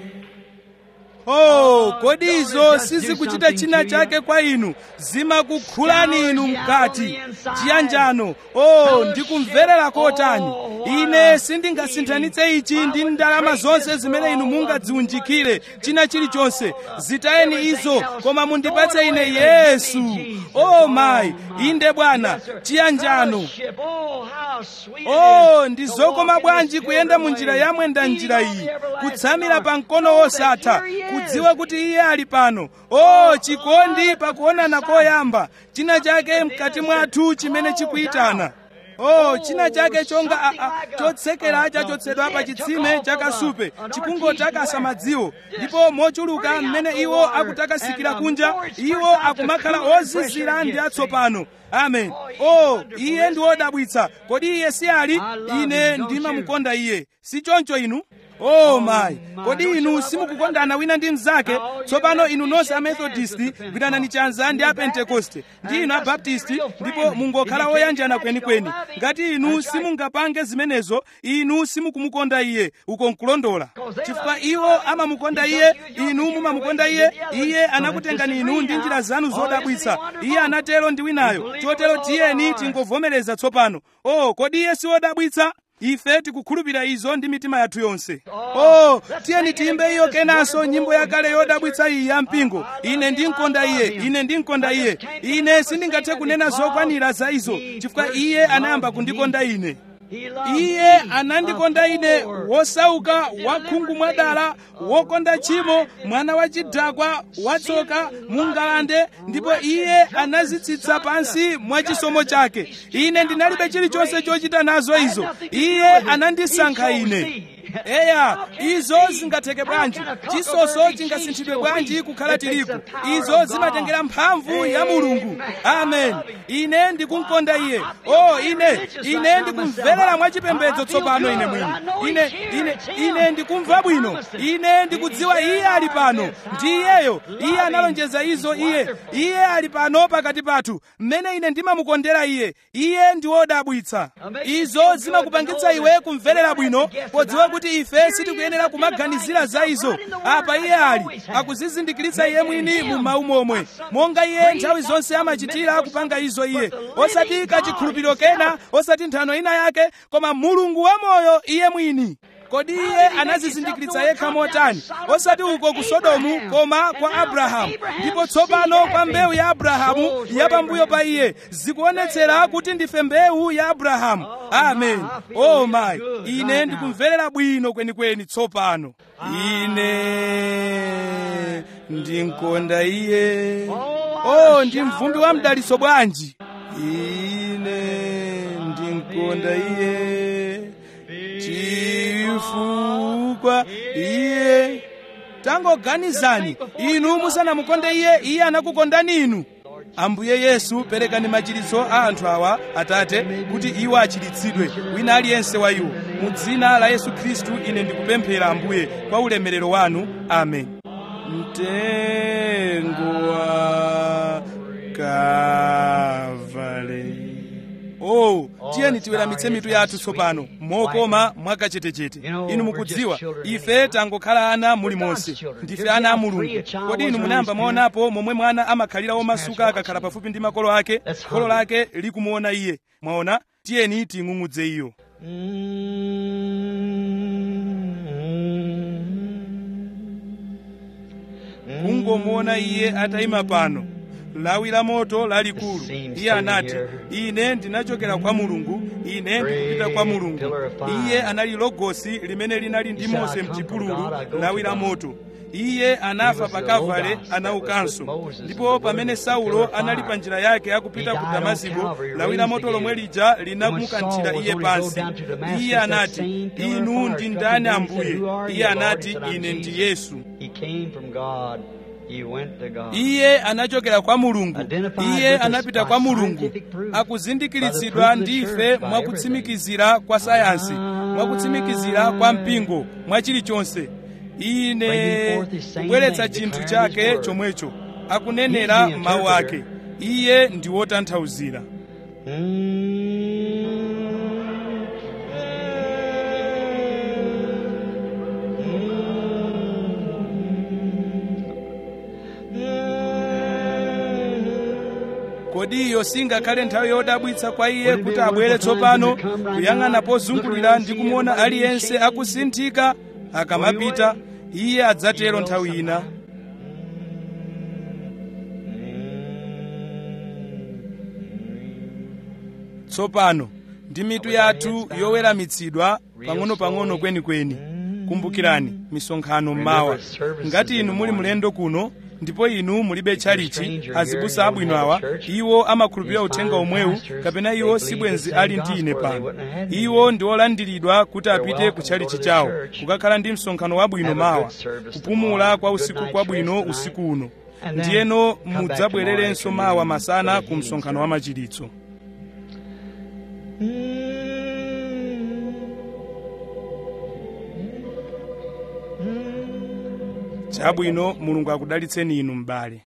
Oh, kodi izo sizikuchita china chake kwa inu zimakukhulani inu mkati chiyanjano oh ndikumverera kotani ine sindingasinthanitse ichi ndi ndalama zonse zimene inu mungadziunjikire china chilichonse zitayeni izo koma mundipatse ine yesu oh mayi inde bwana chiyanjano oh ndi zokoma bwanji kuyenda mu njira ya mwenda njira iyi kutsamira pa mkono wosatha kudziwa kuti iye ali pano oh chikondi pakuonana koyamba china chake mkati mwathu chimene chikuyitana oh china chake chonga a, a, chotsekera chachotsedwa pa chitsime chakasupe chikungotaka asamadziwo ndipo mochuluka mmene iwo akutakasikira kunja iwo akumakhala ozizira ndi atsopano amen oh iye ndi wodabwitsa kodi iye si ali ine ndimamukonda iye si choncho inu oh mayi kodi inu simukukondana wina ndi mnzake tsopano inu nonse amethodisti gwiranani chanza ndi apentekoste ndi inu abaptisti ndipo mungokhala oyanjana kwenikweni ngati inu simungapange zimenezo inu simukumukonda iye uko nkulondola chifukwa iwo amamukonda iye inu mumamukonda iye iye anakutengani inu ndi njira zanu zodabwitsa iye anatero ndi winayo chotero tiyeni tingovomereza tsopano oh kodi iye siwodabwitsa ife tikukhulupirira izo ndi mitima yathu yonse oh tiyeni tiyimbe iyo kenanso nyimbo yakale yodabwitsa iyi ya mpingo ine ndinkonda iye ine ndinkonda iye ine sindingathe kunena zokwanira za izo chifukwa iye anayamba kundikonda ine iye anandikonda ine wosauka wakhungu mwadala wokonda tchimo mwana wa chidakwa watsoka mungalande ndipo iye anazitsitsa pansi mwa chisomo chake ine ndinalibe chilichonse chochita nazo izo iye anandisankha ine eya izo zingatheke bwanji chisoso chingasinthidwe bwanji kukhala tirigu izo zimatengera mphamvu ya mulungu amen ine ndikumkonda iye oh ine ine ndikumverera mwachipembedzo tsopano ine mwini ine ine ine ndikumva bwino ine ndikudziwa iye ali pano ndi iyeyo iye analonjeza izo iye iye ali pano pakati pathu mmene ine ndimamukondera iye iye ndi wodabwitsa izo zimakupangitsa iwe kumverera bwino podziwa kuti ife sitikuyenera kumaganizira za izo apa iye ali akuzizindikiritsa iye mwini mu mawu momwe monga iye nthawi zonse amachitira kupanga izo iye osati kachikhulupiriro kena osati nthano ina yake koma mulungu wamoyo iye mwini kodi iye anazizindikiritsa yekha motani osati uko ku sodomu koma kwa abrahamu ndipo tsopano kwa mbewu ya abrahamu yapambuyo pa iye zikuonetsera kuti ndife mbewu ya abrahamu amen oh mayi ine ndikumverera bwino kwenikweni tsopano ine ndinkonda iye oh ndi mvumbi wa mdaliso bwanji ine ndinkonda iye chifukwa iye tangoganizani inu musanamukonde iye iye anakukondani inu ambuye yesu perekani machiritso a anthu awa atate kuti iwo achiritsidwe wina aliyense wa iwo mu dzina la yesu khristu ine ndikupemphera ambuye kwa ulemerero wanu amen mtengo wa kavale oh tiyeni tiweramitse mitu yathu tsopano mokoma mwakachetechete inu mukudziwa ife tangokhala ana muli monse ndife ana a mulungu kodi inu munayamba mwaonapo momwe mwana amakhalira womasuka akakhala pafupi ndi makolo ake kholo lake likumuona iye mwaona tiyeni ting'ung'udze iyo kungomuona iye atayima pano lawi la moto lalikulu iye anati ine ndinachokera kwa mulungu ine ndikupita kwa mulungu iye anali logosi limene linali ndi mose mchipululu lawi la moto iye anafa pa kavale anaukanso ndipo pamene saulo anali pa njira yake akupita ku damasiko lawi la moto lomwe lija linamukanthira iye pansi iye anati inu ndi ndani ambuye iye anati ine ndi yesu iye anachokera kwa mulungu iye anapita kwa mulungu akuzindikiritsidwa ndife mwakutsimikizira kwa sayansi mwakutsimikizira kwa mpingo mwa chilichonse ine kubweretsa chinthu chake chomwecho akunenera mawu ake iye ndi wotanthauzira kodi iyo singakhale nthawi yodabwitsa kwa iye kuti abwere tsopano kuyang'ana pozungulira ndi kumuona aliyense akusinthika akamapita iye adzatero nthawi ina tsopano ndi mitu yathu yoweramitsidwa pang'ono-pang'ono kwenikweni kumbukirani misonkhano mmawa ngati inu muli mlendo kuno ndipo inu mulibe tchalichi azibusa abwino awa iwo amakhulupirira uthenga omwewu kapena iwo sibwenzi ali ndi ine pano iwo ndi olandiridwa kuti apite ku tchalichi chawo kukakhala ndi msonkhano wabwino mawa kupumula kwa usiku kwabwino usiku uno ndiyeno mudzabwererenso mawa masana ku msonkhano wa machiritso chabwino mulungu akudalitseni inu m'bale